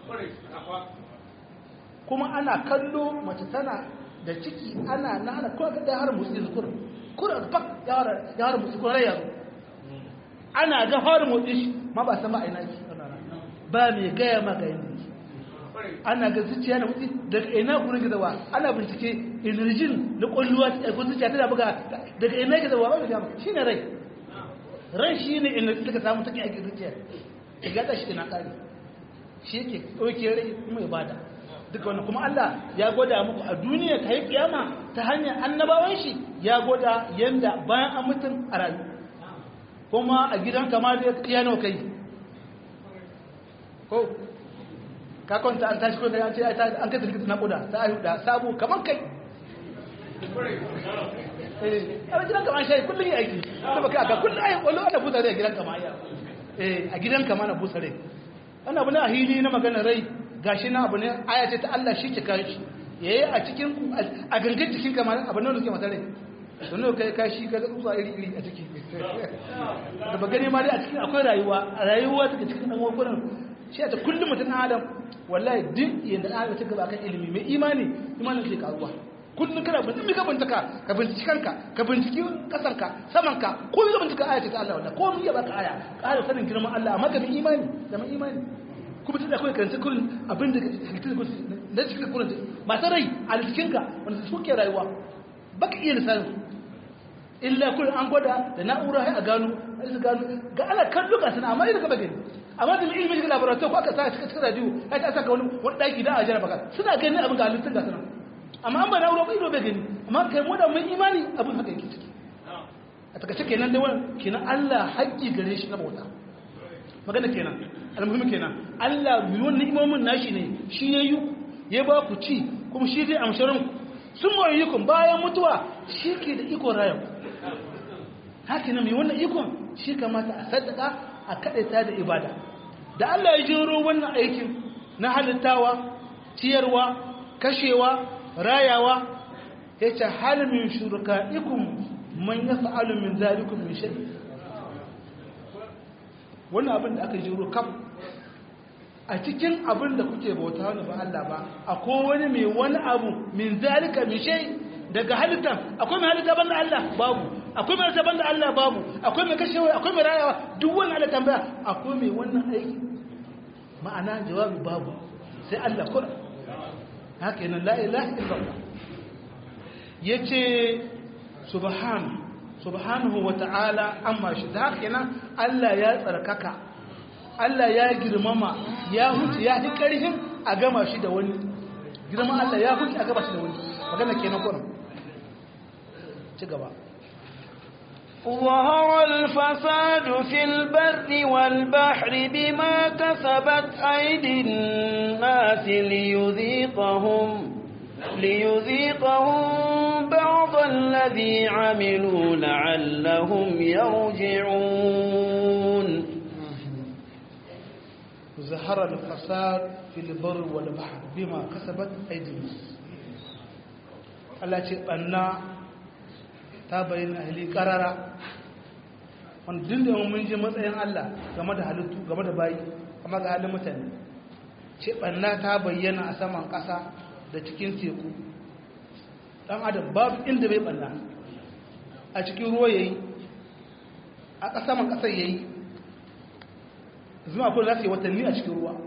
kuma ana kallo mace tana da ciki ana na ana kuma ga har musu zukur kuran fak ya har musu kuran yaro ana ga har motsi shi ma ba san ba ina ki ba mai gaya maka yanda ana ga zuciya na mutu daga ina gurin gizawa ana bincike inirjin na kwalluwa ta ko zuciya tana buga daga ina gizawa ba mai gama shi ne rai rai shi ne inirjin da ka samu take ake zuciya ta gada shi na kare shi yake ɗauke rai kuma ya bada duka wannan kuma Allah ya gwada muku a duniya ta yi kiyama ta hanyar annabawan shi ya gwada yanda bayan an mutum a rayu kuma a gidan kama da ya nawa kai ko ka kwanta an tashi kwanta an ce an kai tilkita naƙuda ta ayu da sabu kamar kai a gidan kama shi kullum yi aiki da baka aka kullum ayi kwallo ana busa rai a gidan kama ya a gidan kama na busa rai ana abu na a hili na magana rai gashi na abu ne aya ce ta Allah shi ke kare shi yayi a cikin a gangan cikin kama abu ne da suke mata rai don kai kashi ka ga tsutsa iri iri a ciki da ba gani ma dai a cikin akwai rayuwa rayuwa daga cikin dan wakunan shi a ta kullum mutum adam wallahi duk yadda ɗan adam ta gaba kan ilimi mai imani imanin zai karuwa kullum kana bincike ka bincika ka binciki kanka ka binciki kasanka samanka ko ka bincika aya ce ta Allah wallahi ko ya baka aya ƙara sanin girman Allah amma ka bi imani da mai imani kuma tunda akwai karanta kullum abin da halittar da cikin kullum masu rai a cikinka wanda suke rayuwa baka iya lissanin illa kullum an gwada da na'ura a gano a gano ga ana kallo ga sana amma idan ka bagani amma da ilimin shiga laboratoire ko aka sa cikin cikin radio ya ta saka wani wani daki da a jira baka suna ganin abin ga halittun ga sana amma an ba na'ura ba ido bai gani amma kai mu da mun imani abin haka yake ciki a takaice kenan da wannan kenan Allah haƙƙi gare shi na bauta magana kenan almuhimmi kenan Allah mai wannan imomin nashi ne shi ya yi ya ba ku ci kuma shi zai amsharin sun mawai yikon bayan mutuwa shi ke da ikon rayan haka nan mai wannan ikon shi kamata a saddaka a kaɗaita da ibada da Allah ya jiro wannan aikin na halittawa ciyarwa kashewa rayawa ya ce halmin shurka ikon man ya fa'alu min zalikun min shaɗi wannan abin da aka jiro kam a cikin abin da kuke bauta wani ba Allah ba akwai wani mai wani abu min zalika min shay daga halittan akwai mai halitta banda Allah babu akwai mai halitta banda Allah babu akwai mai kashewa akwai mai rayawa duk wani Allah tambaya akwai mai wannan aiki ma'ana jawabi babu sai Allah kura haka yana la ilaha illallah yace subhanahu subhanahu wa ta'ala amma shi da haka yana Allah ya tsarkaka Allah ya girmama ya huce ya fi ƙarfin a gama shi da wani girman Allah ya huce a gaba shi da wani magana kenan kurin ci gaba ظهر الفساد في البر والبحر بما كسبت أيدي الناس ليذيقهم ليذيقهم بعض الذي عملوا لعلهم يرجعون ظهر الفساد في البر والبحر بما كسبت أيدي الناس Allah ce ɓanna ta bayyana ahli ƙarara wanda duk da mun ji matsayin Allah game da halittu game da bayi amma ga halin mutane ce ɓanna ta bayyana a saman ƙasa da cikin teku ɗan adam babu inda bai ɓanna a cikin ruwa yayi a ƙasaman ƙasar yayi zuma ko za su yi watanni a cikin ruwa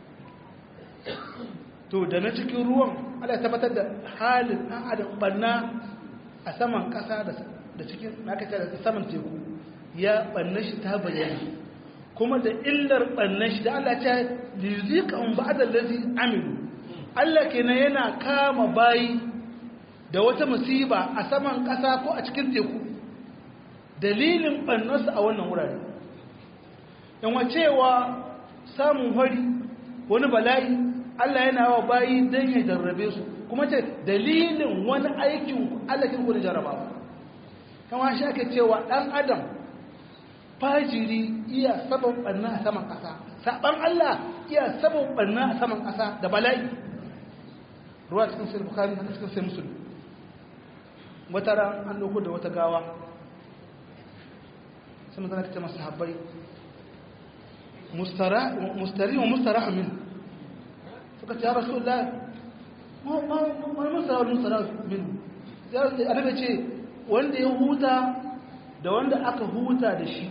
to da na cikin ruwan ala ya tabbatar da halin ɗan adam ɓanna a saman ƙasa da cikin nakace da saman teku ya ɓanna shi ta bayyana kuma da illar ɓanna shi da Allah ta lizika un ba da lazi aminu Allah kenan yana kama bayi da wata musiba a saman ƙasa ko a cikin teku dalilin ɓannarsa a wannan wurare yanwa cewa samun hari wani bala'i Allah yana wa bayi don ya jarrabe su kuma ce dalilin wani aikin allakin ku da jarrabawa kama shi ake cewa ɗan adam fajiri iya sabon ɓanna a saman ƙasa saɓan Allah iya sabon ɓanna a saman ƙasa da bala'i ruwa cikin sai bukari na cikin sai musulun wata ran an ɗauko da wata gawa sai mutane ta ce masu habbai mustari wa mustara min suka ce ya rasu da wani mustara wani mustara min ya daga ce wanda ya huta da wanda aka huta da shi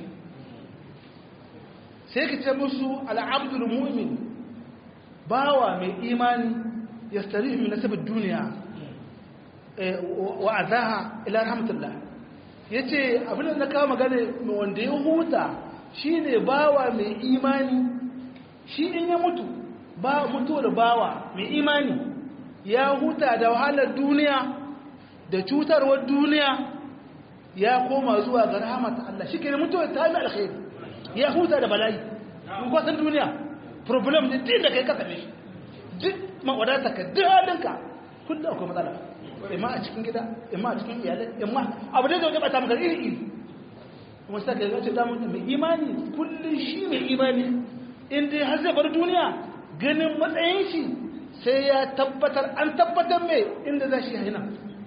sai ka ce musu al'abdul mu'min bawa mai imani ya stari min nasabar duniya wa azaha ila rahmatullah ya ce abin da na kawo magana wanda ya huta shi ne bawa mai imani shi in ya mutu ba mutu da bawa mai imani ya huta da wahalar duniya da cutarwar duniya ya koma zuwa ga rahamata Allah shi ke mutuwa ta yi alkhairi ya huta da bala'i in kwasan duniya problem ne din da kai kasa ne duk mawadata ka duk halinka kullum akwai matsala imma a cikin gida imma a cikin iyalai imma abu da zai bata maka iri iri kuma sai ka ga ce damu mai imani kullun shi mai imani in dai har zai bar duniya ganin matsayin shi sai ya tabbatar an tabbatar mai inda za shi haina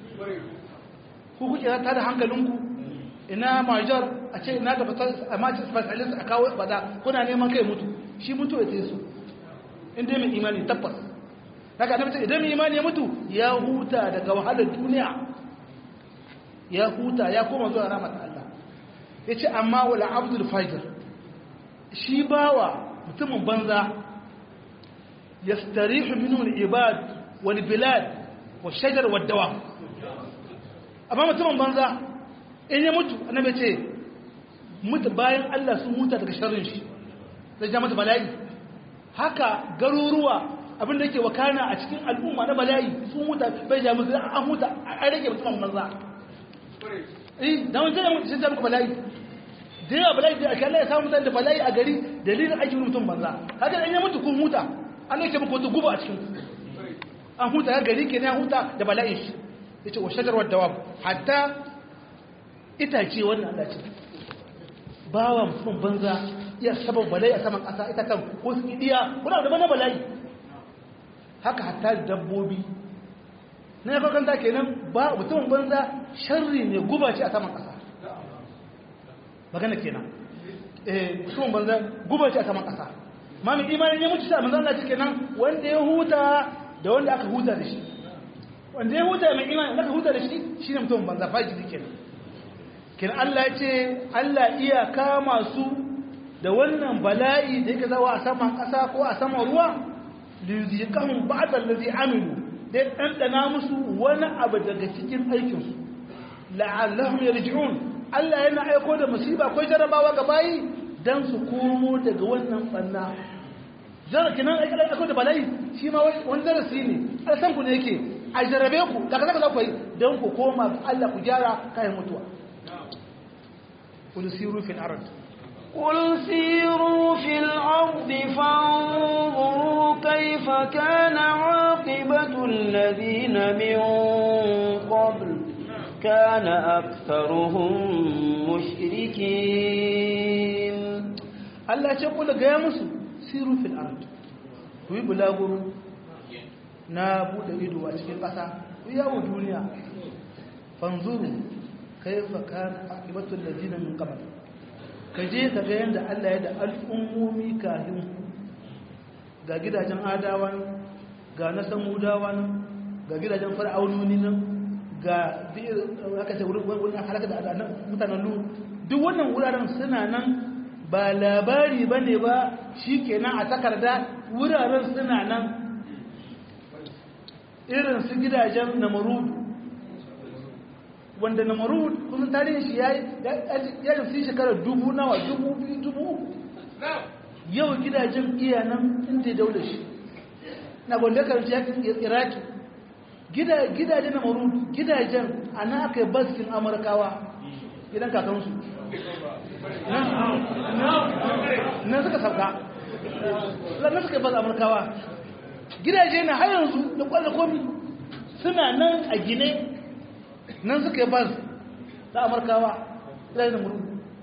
ku kuke ta da hankalinku ina major a ce ina da a mace specialist a kawo bada kuna neman kai mutu shi mutu ya tesu in dai mai imani tabbas daga annabi idan mai imani ya mutu ya huta daga wahalar duniya ya huta ya koma zuwa rahmat Allah yace amma wala abdul fajr shi bawa mutumin banza yastarihu minhu al-ibad wal bilad wal shajar wad dawa amma mutumin banza in ya mutu annabi ce mutu bayan Allah sun huta daga sharrin shi zai ja mata bala'i haka garuruwa abin da yake wakana a cikin al'umma na bala'i sun huta bai ja musu an huta an rage mutumin banza eh da wani zai sun ja muku bala'i da yawa bala'i da aka Allah ya samu mutane da bala'i a gari dalilin aikin mutum banza haka in ya mutu kun huta an yake muku wata guba a cikin an huta ya gari kenan ya huta da bala'in shi yace wa shajarwar dawab hatta itace wannan Allah ce bawa mutum banza iya sabon bala'i a saman ƙasa ita kan ko su idiya kuna da bana bala'i haka hatta dabbobi na ya kakanta kenan ba mutumin banza sharri ne guba ce a saman ƙasa magana kenan eh mutumin banza guba ce a saman ƙasa ma mai imanin ya mutu sa manzan Allah ce kenan wanda ya huta da wanda aka huta da shi wanda ya huta mai imanin da aka huta da shi shi ne mutumin banza fajiri kenan kin Allah ya ce Allah iya kama su da wannan bala'i da yake zawa a saman ƙasa ko a saman ruwa liyuziqahum ba'da allazi amilu dai ɗanɗana musu wani abu daga cikin aikinsu la'allahum yarji'un Allah yana aiko da musiba ko jarabawa ga bayi dan su komo daga wannan banna jar kinan akwai da bala'i shi ma wani darasi ne san ku ne yake a jarabe ku da kaza kaza ku yi don ku koma ga Allah ku gyara kayan mutuwa qul siru fil ard قل سيروا في الأرض فانظروا كيف كان عاقبة الذين من قبل كان أكثرهم مشركين Allah ce kula gaya musu siru fil ard ku yi bulaguro na bude ido a cikin ƙasa ku yawo duniya fanzuru kaifa kana aqibatu allazina min qabl ka je ka ga yanda Allah ya da al'ummomi kafin ga gidajen adawan ga na samudawan ga gidajen fir'aunoni nan ga aka ce wurin wurin halaka da mutanen lu duk wannan wuraren suna nan ba labari ba ne ba shi kenan a takarda wuraren suna nan irin su gidajen namarud wanda namarud kusan tarihin shi ya yi fi shekarar dubu nawa dubu biyu dubu yau gidajen iya nan inda daular shi na gwanda karanci yakin iraki gidajen namarud gidajen a na aka yi baskin amurkawa gidan kakansu nan suka sauka nan suka yi bas amurkawa gidaje na har yanzu da kwallo komi suna nan a gine nan suka yi bas da amurkawa gidaje na muru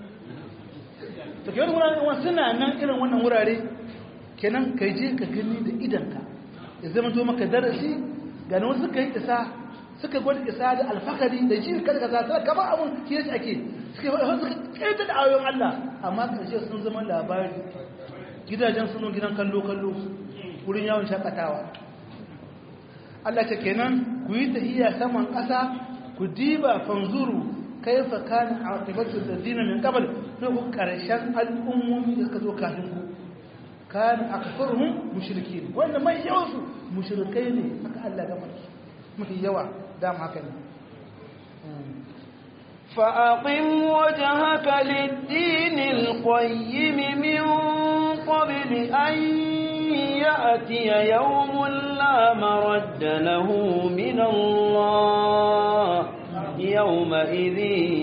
da ke wani wurare suna nan irin wannan wurare kenan ka je ka gani da idanka ya zama to maka darasi gane wasu suka yi isa suka gwada isa da alfakari da shi kada kaza sai kamar abun shi yake ake suka suka kaita da ayoyin Allah amma karshe sun zama labari gidajen sun gidan kallo kallo wurin yawon shakatawa Allah ce kenan ku yi tahiyya saman ƙasa ku diba fanzuru kaifa kana aqibatu ladina min qabl to ku karshen al'ummomi da suka zo kafin ku kana akfaruhum mushrikin wanda mai yawansu mushrikai ne haka Allah ya gama mafi yawa dama haka ne فأقم وجهك للدين القيم من قبل أن يأتي يوم لا مرد له من الله يومئذ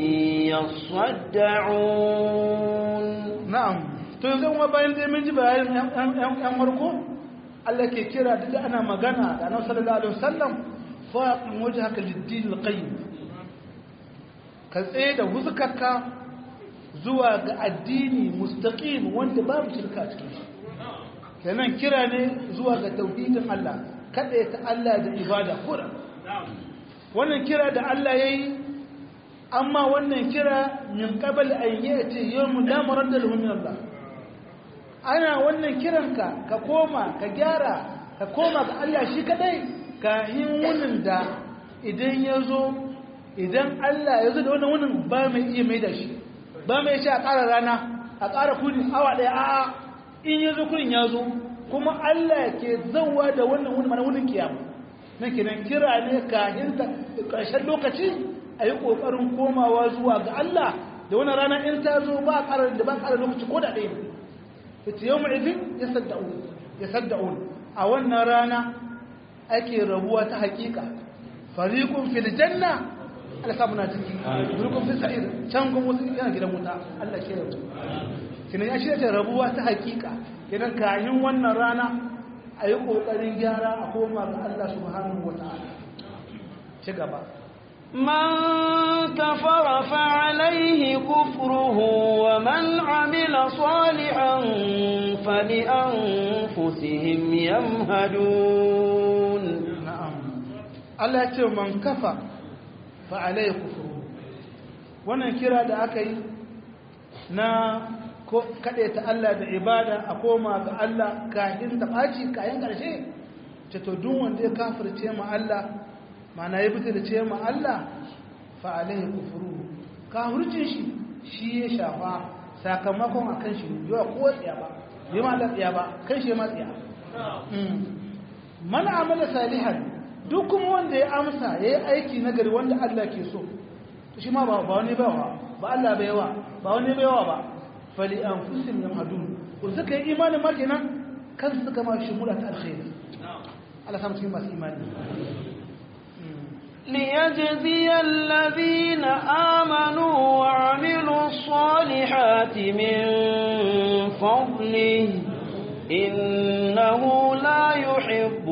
يصدعون na'am to yanzu kuma bayan dai mun ji bayanin yan farko Allah ke kira duk ana magana da Annabi sallallahu alaihi wasallam fa wajhaka lid-din al-qayyim ka tsaye da huzkarka zuwa ga addini mustaqim wanda babu shirka a cikin shi kenan kira ne zuwa ga tauhidin Allah kada ta Allah da ibada kura wannan kira da Allah yayi amma wannan kira min qabl an yati yawm la maradda lahu min Allah ana wannan kiranka ka koma ka gyara ka koma ga Allah shi kadai ka yin wunin da idan ya zo idan Allah ya zo da wannan wunin ba mai iya mai da shi ba mai shi a ƙara rana a ƙara kudi awa ɗaya a'a in ya zo kudin ya zo kuma Allah ke zauwa da wannan wunin mana wunin kiyama na kenan kira ne kahin ƙarshen lokaci a yi ƙoƙarin komawa zuwa ga Allah da wannan rana in ta zo ba ƙarar da ba ƙarar lokaci ko da ɗaya ne ita yau ma'izin ya sadda'un a wannan rana ake rabuwa ta hakika fariqun fil janna Allah samu na ciki fariqun fil sa'ir can kuma wasu yana gidan wuta Allah ke rabu kinan ya shirya rabuwa ta hakika kinan kayan wannan rana a yi kokarin gyara a koma ga Allah subhanahu wataala ci gaba من كفر فعليه كفره ومن عمل صالحا فلأنفسهم يمهدون na'am Allah ya ce man kafa fa alayhi kufru wannan kira da aka yi na ko kade ta Allah da ibada a koma ga Allah kayan ta baci kayan karshe ce to duk wanda ya kafirce ma Allah mana ya fita da ce ma Allah fa alayhi kufru kafircin shi shi ya shafa sakamakon akan shi yawa ko tsiya ba bai ma Allah tsiya ba kan shi ma tsiya man amala salihan duk kuma wanda ya amsa ya yi aiki na gari wanda Allah ke so shi ma ba wani bawa ba Allah bai yawa ba wani bai yawa ba fali an fusin yan hadu ko suka yi imanin ma kenan kan suka ma shi mula ta alkhairi Allah samu cikin masu imani ليجزي الذين آمنوا وعملوا الصالحات من فضله إنه لا يحب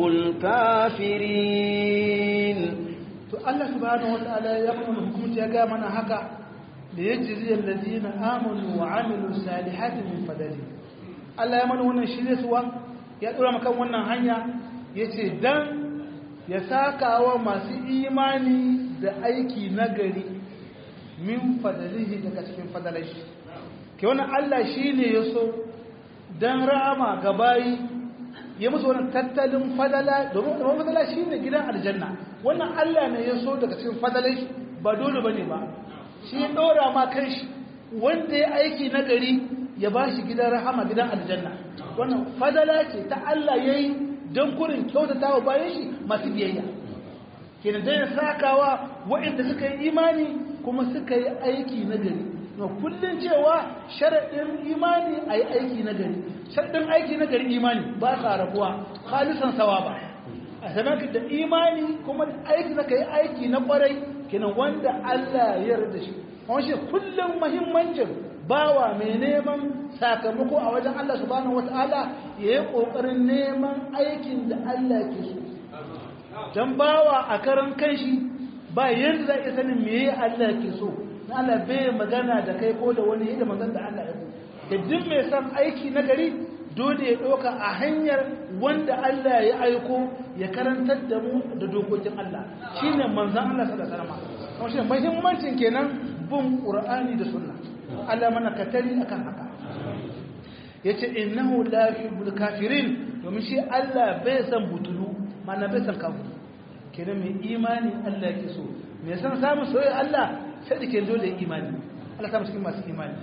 الكافرين to Allah subhanahu wataala ya kuma hukunci ya ga mana haka da yajzi alladhina amanu wa amilu salihati min fadli Allah ya mana wannan shirye suwa ya dora maka wannan hanya yace dan ya sakawa masu imani da aiki nagari min fadlihi daga cikin fadalashi ke wannan Allah shine yaso dan rahama ga bayi ya musu wannan tattalin fadala domin domin fadala shine gidan aljanna wannan Allah ne ya so daga cikin fadalai ba dole bane ba shi ya dora ma kanshi wanda ya aiki na gari ya bashi gidan rahama gidan aljanna wannan fadala ce ta Allah yayi dan kurin kyautatawa bayan shi masu biyayya kenan dai ya sakawa waɗanda suka yi imani kuma suka yi aiki na gari na kullum cewa sharaɗin imani a yi aiki na gari sharaɗin aiki na gari imani ba sa rabuwa halisan sawa ba a zaman da imani kuma aiki na ka yi aiki na ƙwarai kenan wanda Allah ya yarda shi kuma shi kullum muhimmancin bawa mai neman sakamako a wajen Allah subhanahu wata'ala ya yi ƙoƙarin neman aikin da Allah ke so don bawa a karan kanshi ba yadda za a iya sanin me Allah ke so na Allah bai magana da kai ko da wani yadda magana da Allah ya da duk mai san aiki na gari dole ya ɗauka a hanyar wanda Allah ya aiko ya karantar da mu da dokokin Allah shine manzon Allah sallallahu alaihi wasallam kuma shine muhimmancin kenan bin Qur'ani da Sunna Allah mana katari akan haka yace innahu la yuhibbul kafirin domin shi Allah bai san butulu mana bai san kafiri kenan mai imani Allah yake so mai san samun soyayya Allah sai da ke dole imani Allah ta cikin masu imani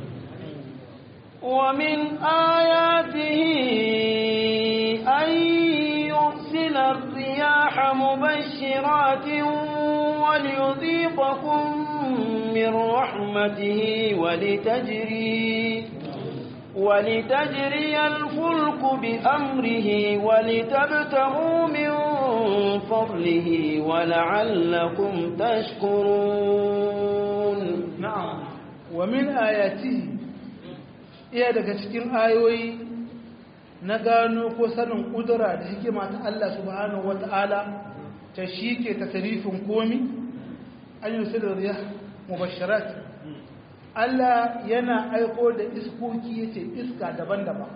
ومن آياته أن يرسل الرياح مبشرات وليذيقكم من رحمته ولتجري ولتجري الفلك بأمره ولتبتغوا من فضله ولعلكم تشكرون نعم ومن آياته iya daga cikin ayoyi na gano ko sanin ƙudura da hikima ta Allah subhanahu wata'ala ta shi ke tasarifin komi an yi su da riya mubashirat Allah yana aiko da iskoki yace iska daban-daban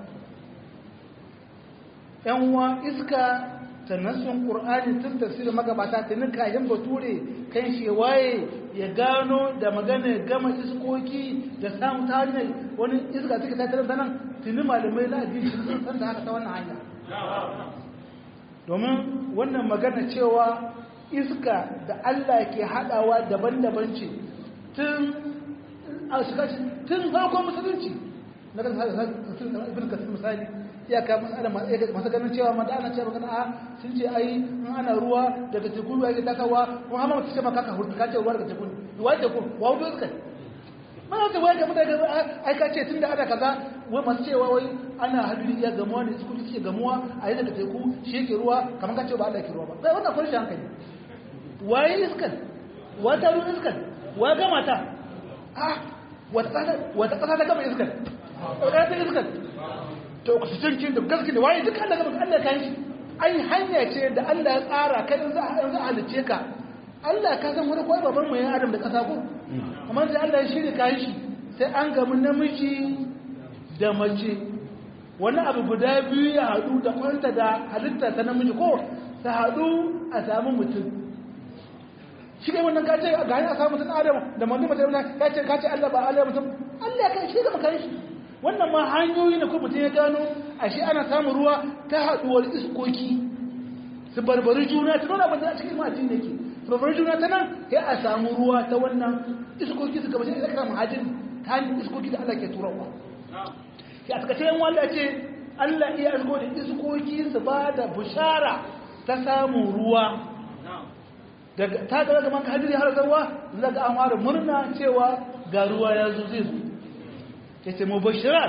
yanwa iska ta nasun ƙur'ani tun tafsirin magabata ta nika yin bature kan shewaye ya gano da magana gama iskoki da samun ta hanyar wani iska suka tattara da nan tuni malamai na addini sun san da haka ta wannan hanya domin wannan magana cewa iska da Allah ke haɗawa daban-daban ce tun a shikashi tun farkon musulunci na kan ibn kasir misali ya ka masu ganin cewa ma da ana cewa magana a sun ce ai in ana ruwa daga teku ruwa yake takawa kuma hama mutu ce maka ka hurta ka ce ruwa daga teku ruwa teku wa hudu iska mana ta waya mutane ai ka ce tun da ana kaza wai masu cewa wai ana hadiri ya gamuwa ne su suke gamuwa a yi daga teku shi yake ruwa kamar ka ce ba Allah ke ruwa ba sai wannan kwanci hankali waye iskan wata ruwan iskan wa gama ta ah wata ƙasa ta gama iskan wata ta iskan to oxygen da gaske da waye duka Allah gaba Allah kan shi ai hanya ce da Allah ya tsara kai in za a halice ka Allah ka san wani kwai baban mai adam da kasa ko amma da Allah ya shirya kayan shi sai an gamu namiji da mace wani abu guda biyu ya haɗu da kwanta da halitta ta namiji ko ta haɗu a samu mutum shi kai wannan kace ga hanyar a samu mutum adam da mutum mace ka ce ka ce Allah ba Allah mutum Allah ya kai shi gaba kan shi wannan ma hanyoyi na kuma mutum ya gano ashe ana samun ruwa ta haɗuwar iskoki su barbari juna ta nuna abin da a cikin ma'ajin da ke su barbari juna ta nan ya a samu ruwa ta wannan iskoki su gabashin da kama hajjin ta hanyar iskoki da Allah ke turawa ya a takaice yan wanda ce Allah iya asko da iskoki su ba da bushara ta samun ruwa daga ta ga gaban ka hadiri har zarwa zaga an fara murna cewa ga ruwa ya zo zai zo ya ce mubashirat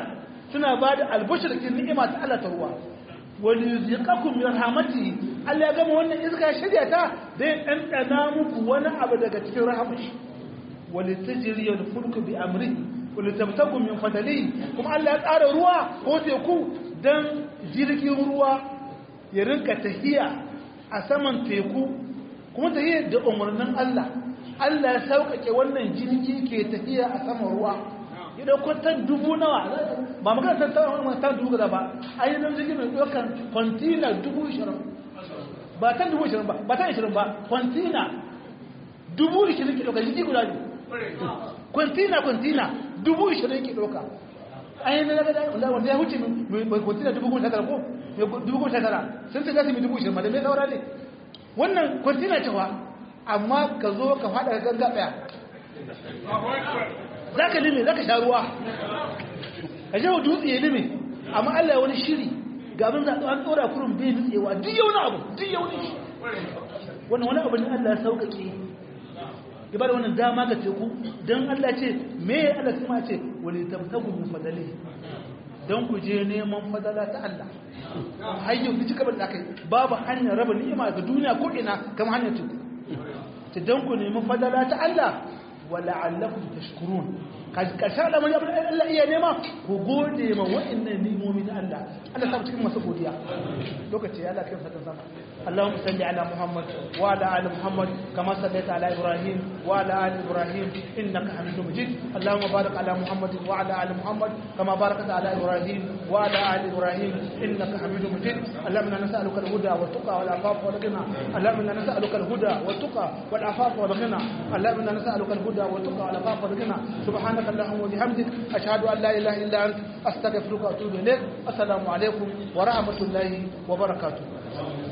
suna ba da albashir kin ni'ima ta Allah ta ruwa wani yuzikakum min rahmatihi Allah ya gama wannan iska ya shirya ta zai ɗanɗana muku wani abu daga cikin rahmashi wani tajiri al fulku bi amri wani tabtakum min fadali kuma Allah ya tsara ruwa ko teku dan jirgin ruwa ya rinka tahiya a saman teku kuma tahiya da umarnin Allah Allah ya sauƙaƙe wannan jirgi ke tafiya a saman ruwa ya ɗauko tan dubu nawa ba magana tan tan tan dubu gaza ba ainihin jirgin mai ɗaukar kwantina dubu ishirin ba tan dubu ishirin ba ba tan ishirin ba kwantina dubu ishirin ke ɗauka jirgi guda ne kwantina kwantina dubu ishirin ke ɗauka ainihin na gada wanda ya wuce mai kwantina dubu goma shekara ko dubu goma shekara sun ce za su yi dubu ishirin ma da mai saura ne wannan kwantina cewa amma ka zo ka faɗa ka ganga ɗaya za ka lime za ka sha ruwa ka je wa dutse ya lime amma Allah ya wani shiri ga abin da an tsora kurin bai nutsewa duk yau na abu duk yau ne wannan wani abu ne Allah ya sauƙaƙe ya bada wannan dama ga teku don Allah ce me ya Allah kuma ce wani tabtagu min fadali don ku je neman fadala ta Allah hayyau duk cika da kai babu hanyar raba ni'ima ga duniya ko ina kamar hanyar teku ta don ku nemi fadala ta Allah wa la'allakum tashkurun karshen da mai abin Allah iya nema ku gode ma wa'annan nimomi na Allah Allah sa cikin masu godiya lokaci ya Allah kai fatan sama اللهم صل على محمد وعلى ال محمد كما صليت على ابراهيم وعلى ال ابراهيم انك حميد مجيد اللهم بارك على محمد وعلى ال محمد كما باركت على ابراهيم وعلى ال ابراهيم انك حميد مجيد اللهم انا نسالك الهدى والتقى والعفاف والغنى اللهم انا نسالك الهدى والتقى والعفاف والغنى اللهم انا نسالك الهدى والتقى والعفاف والغنى سبحانك اللهم وبحمدك اشهد ان لا اله الا انت استغفرك واتوب اليك السلام عليكم ورحمه الله وبركاته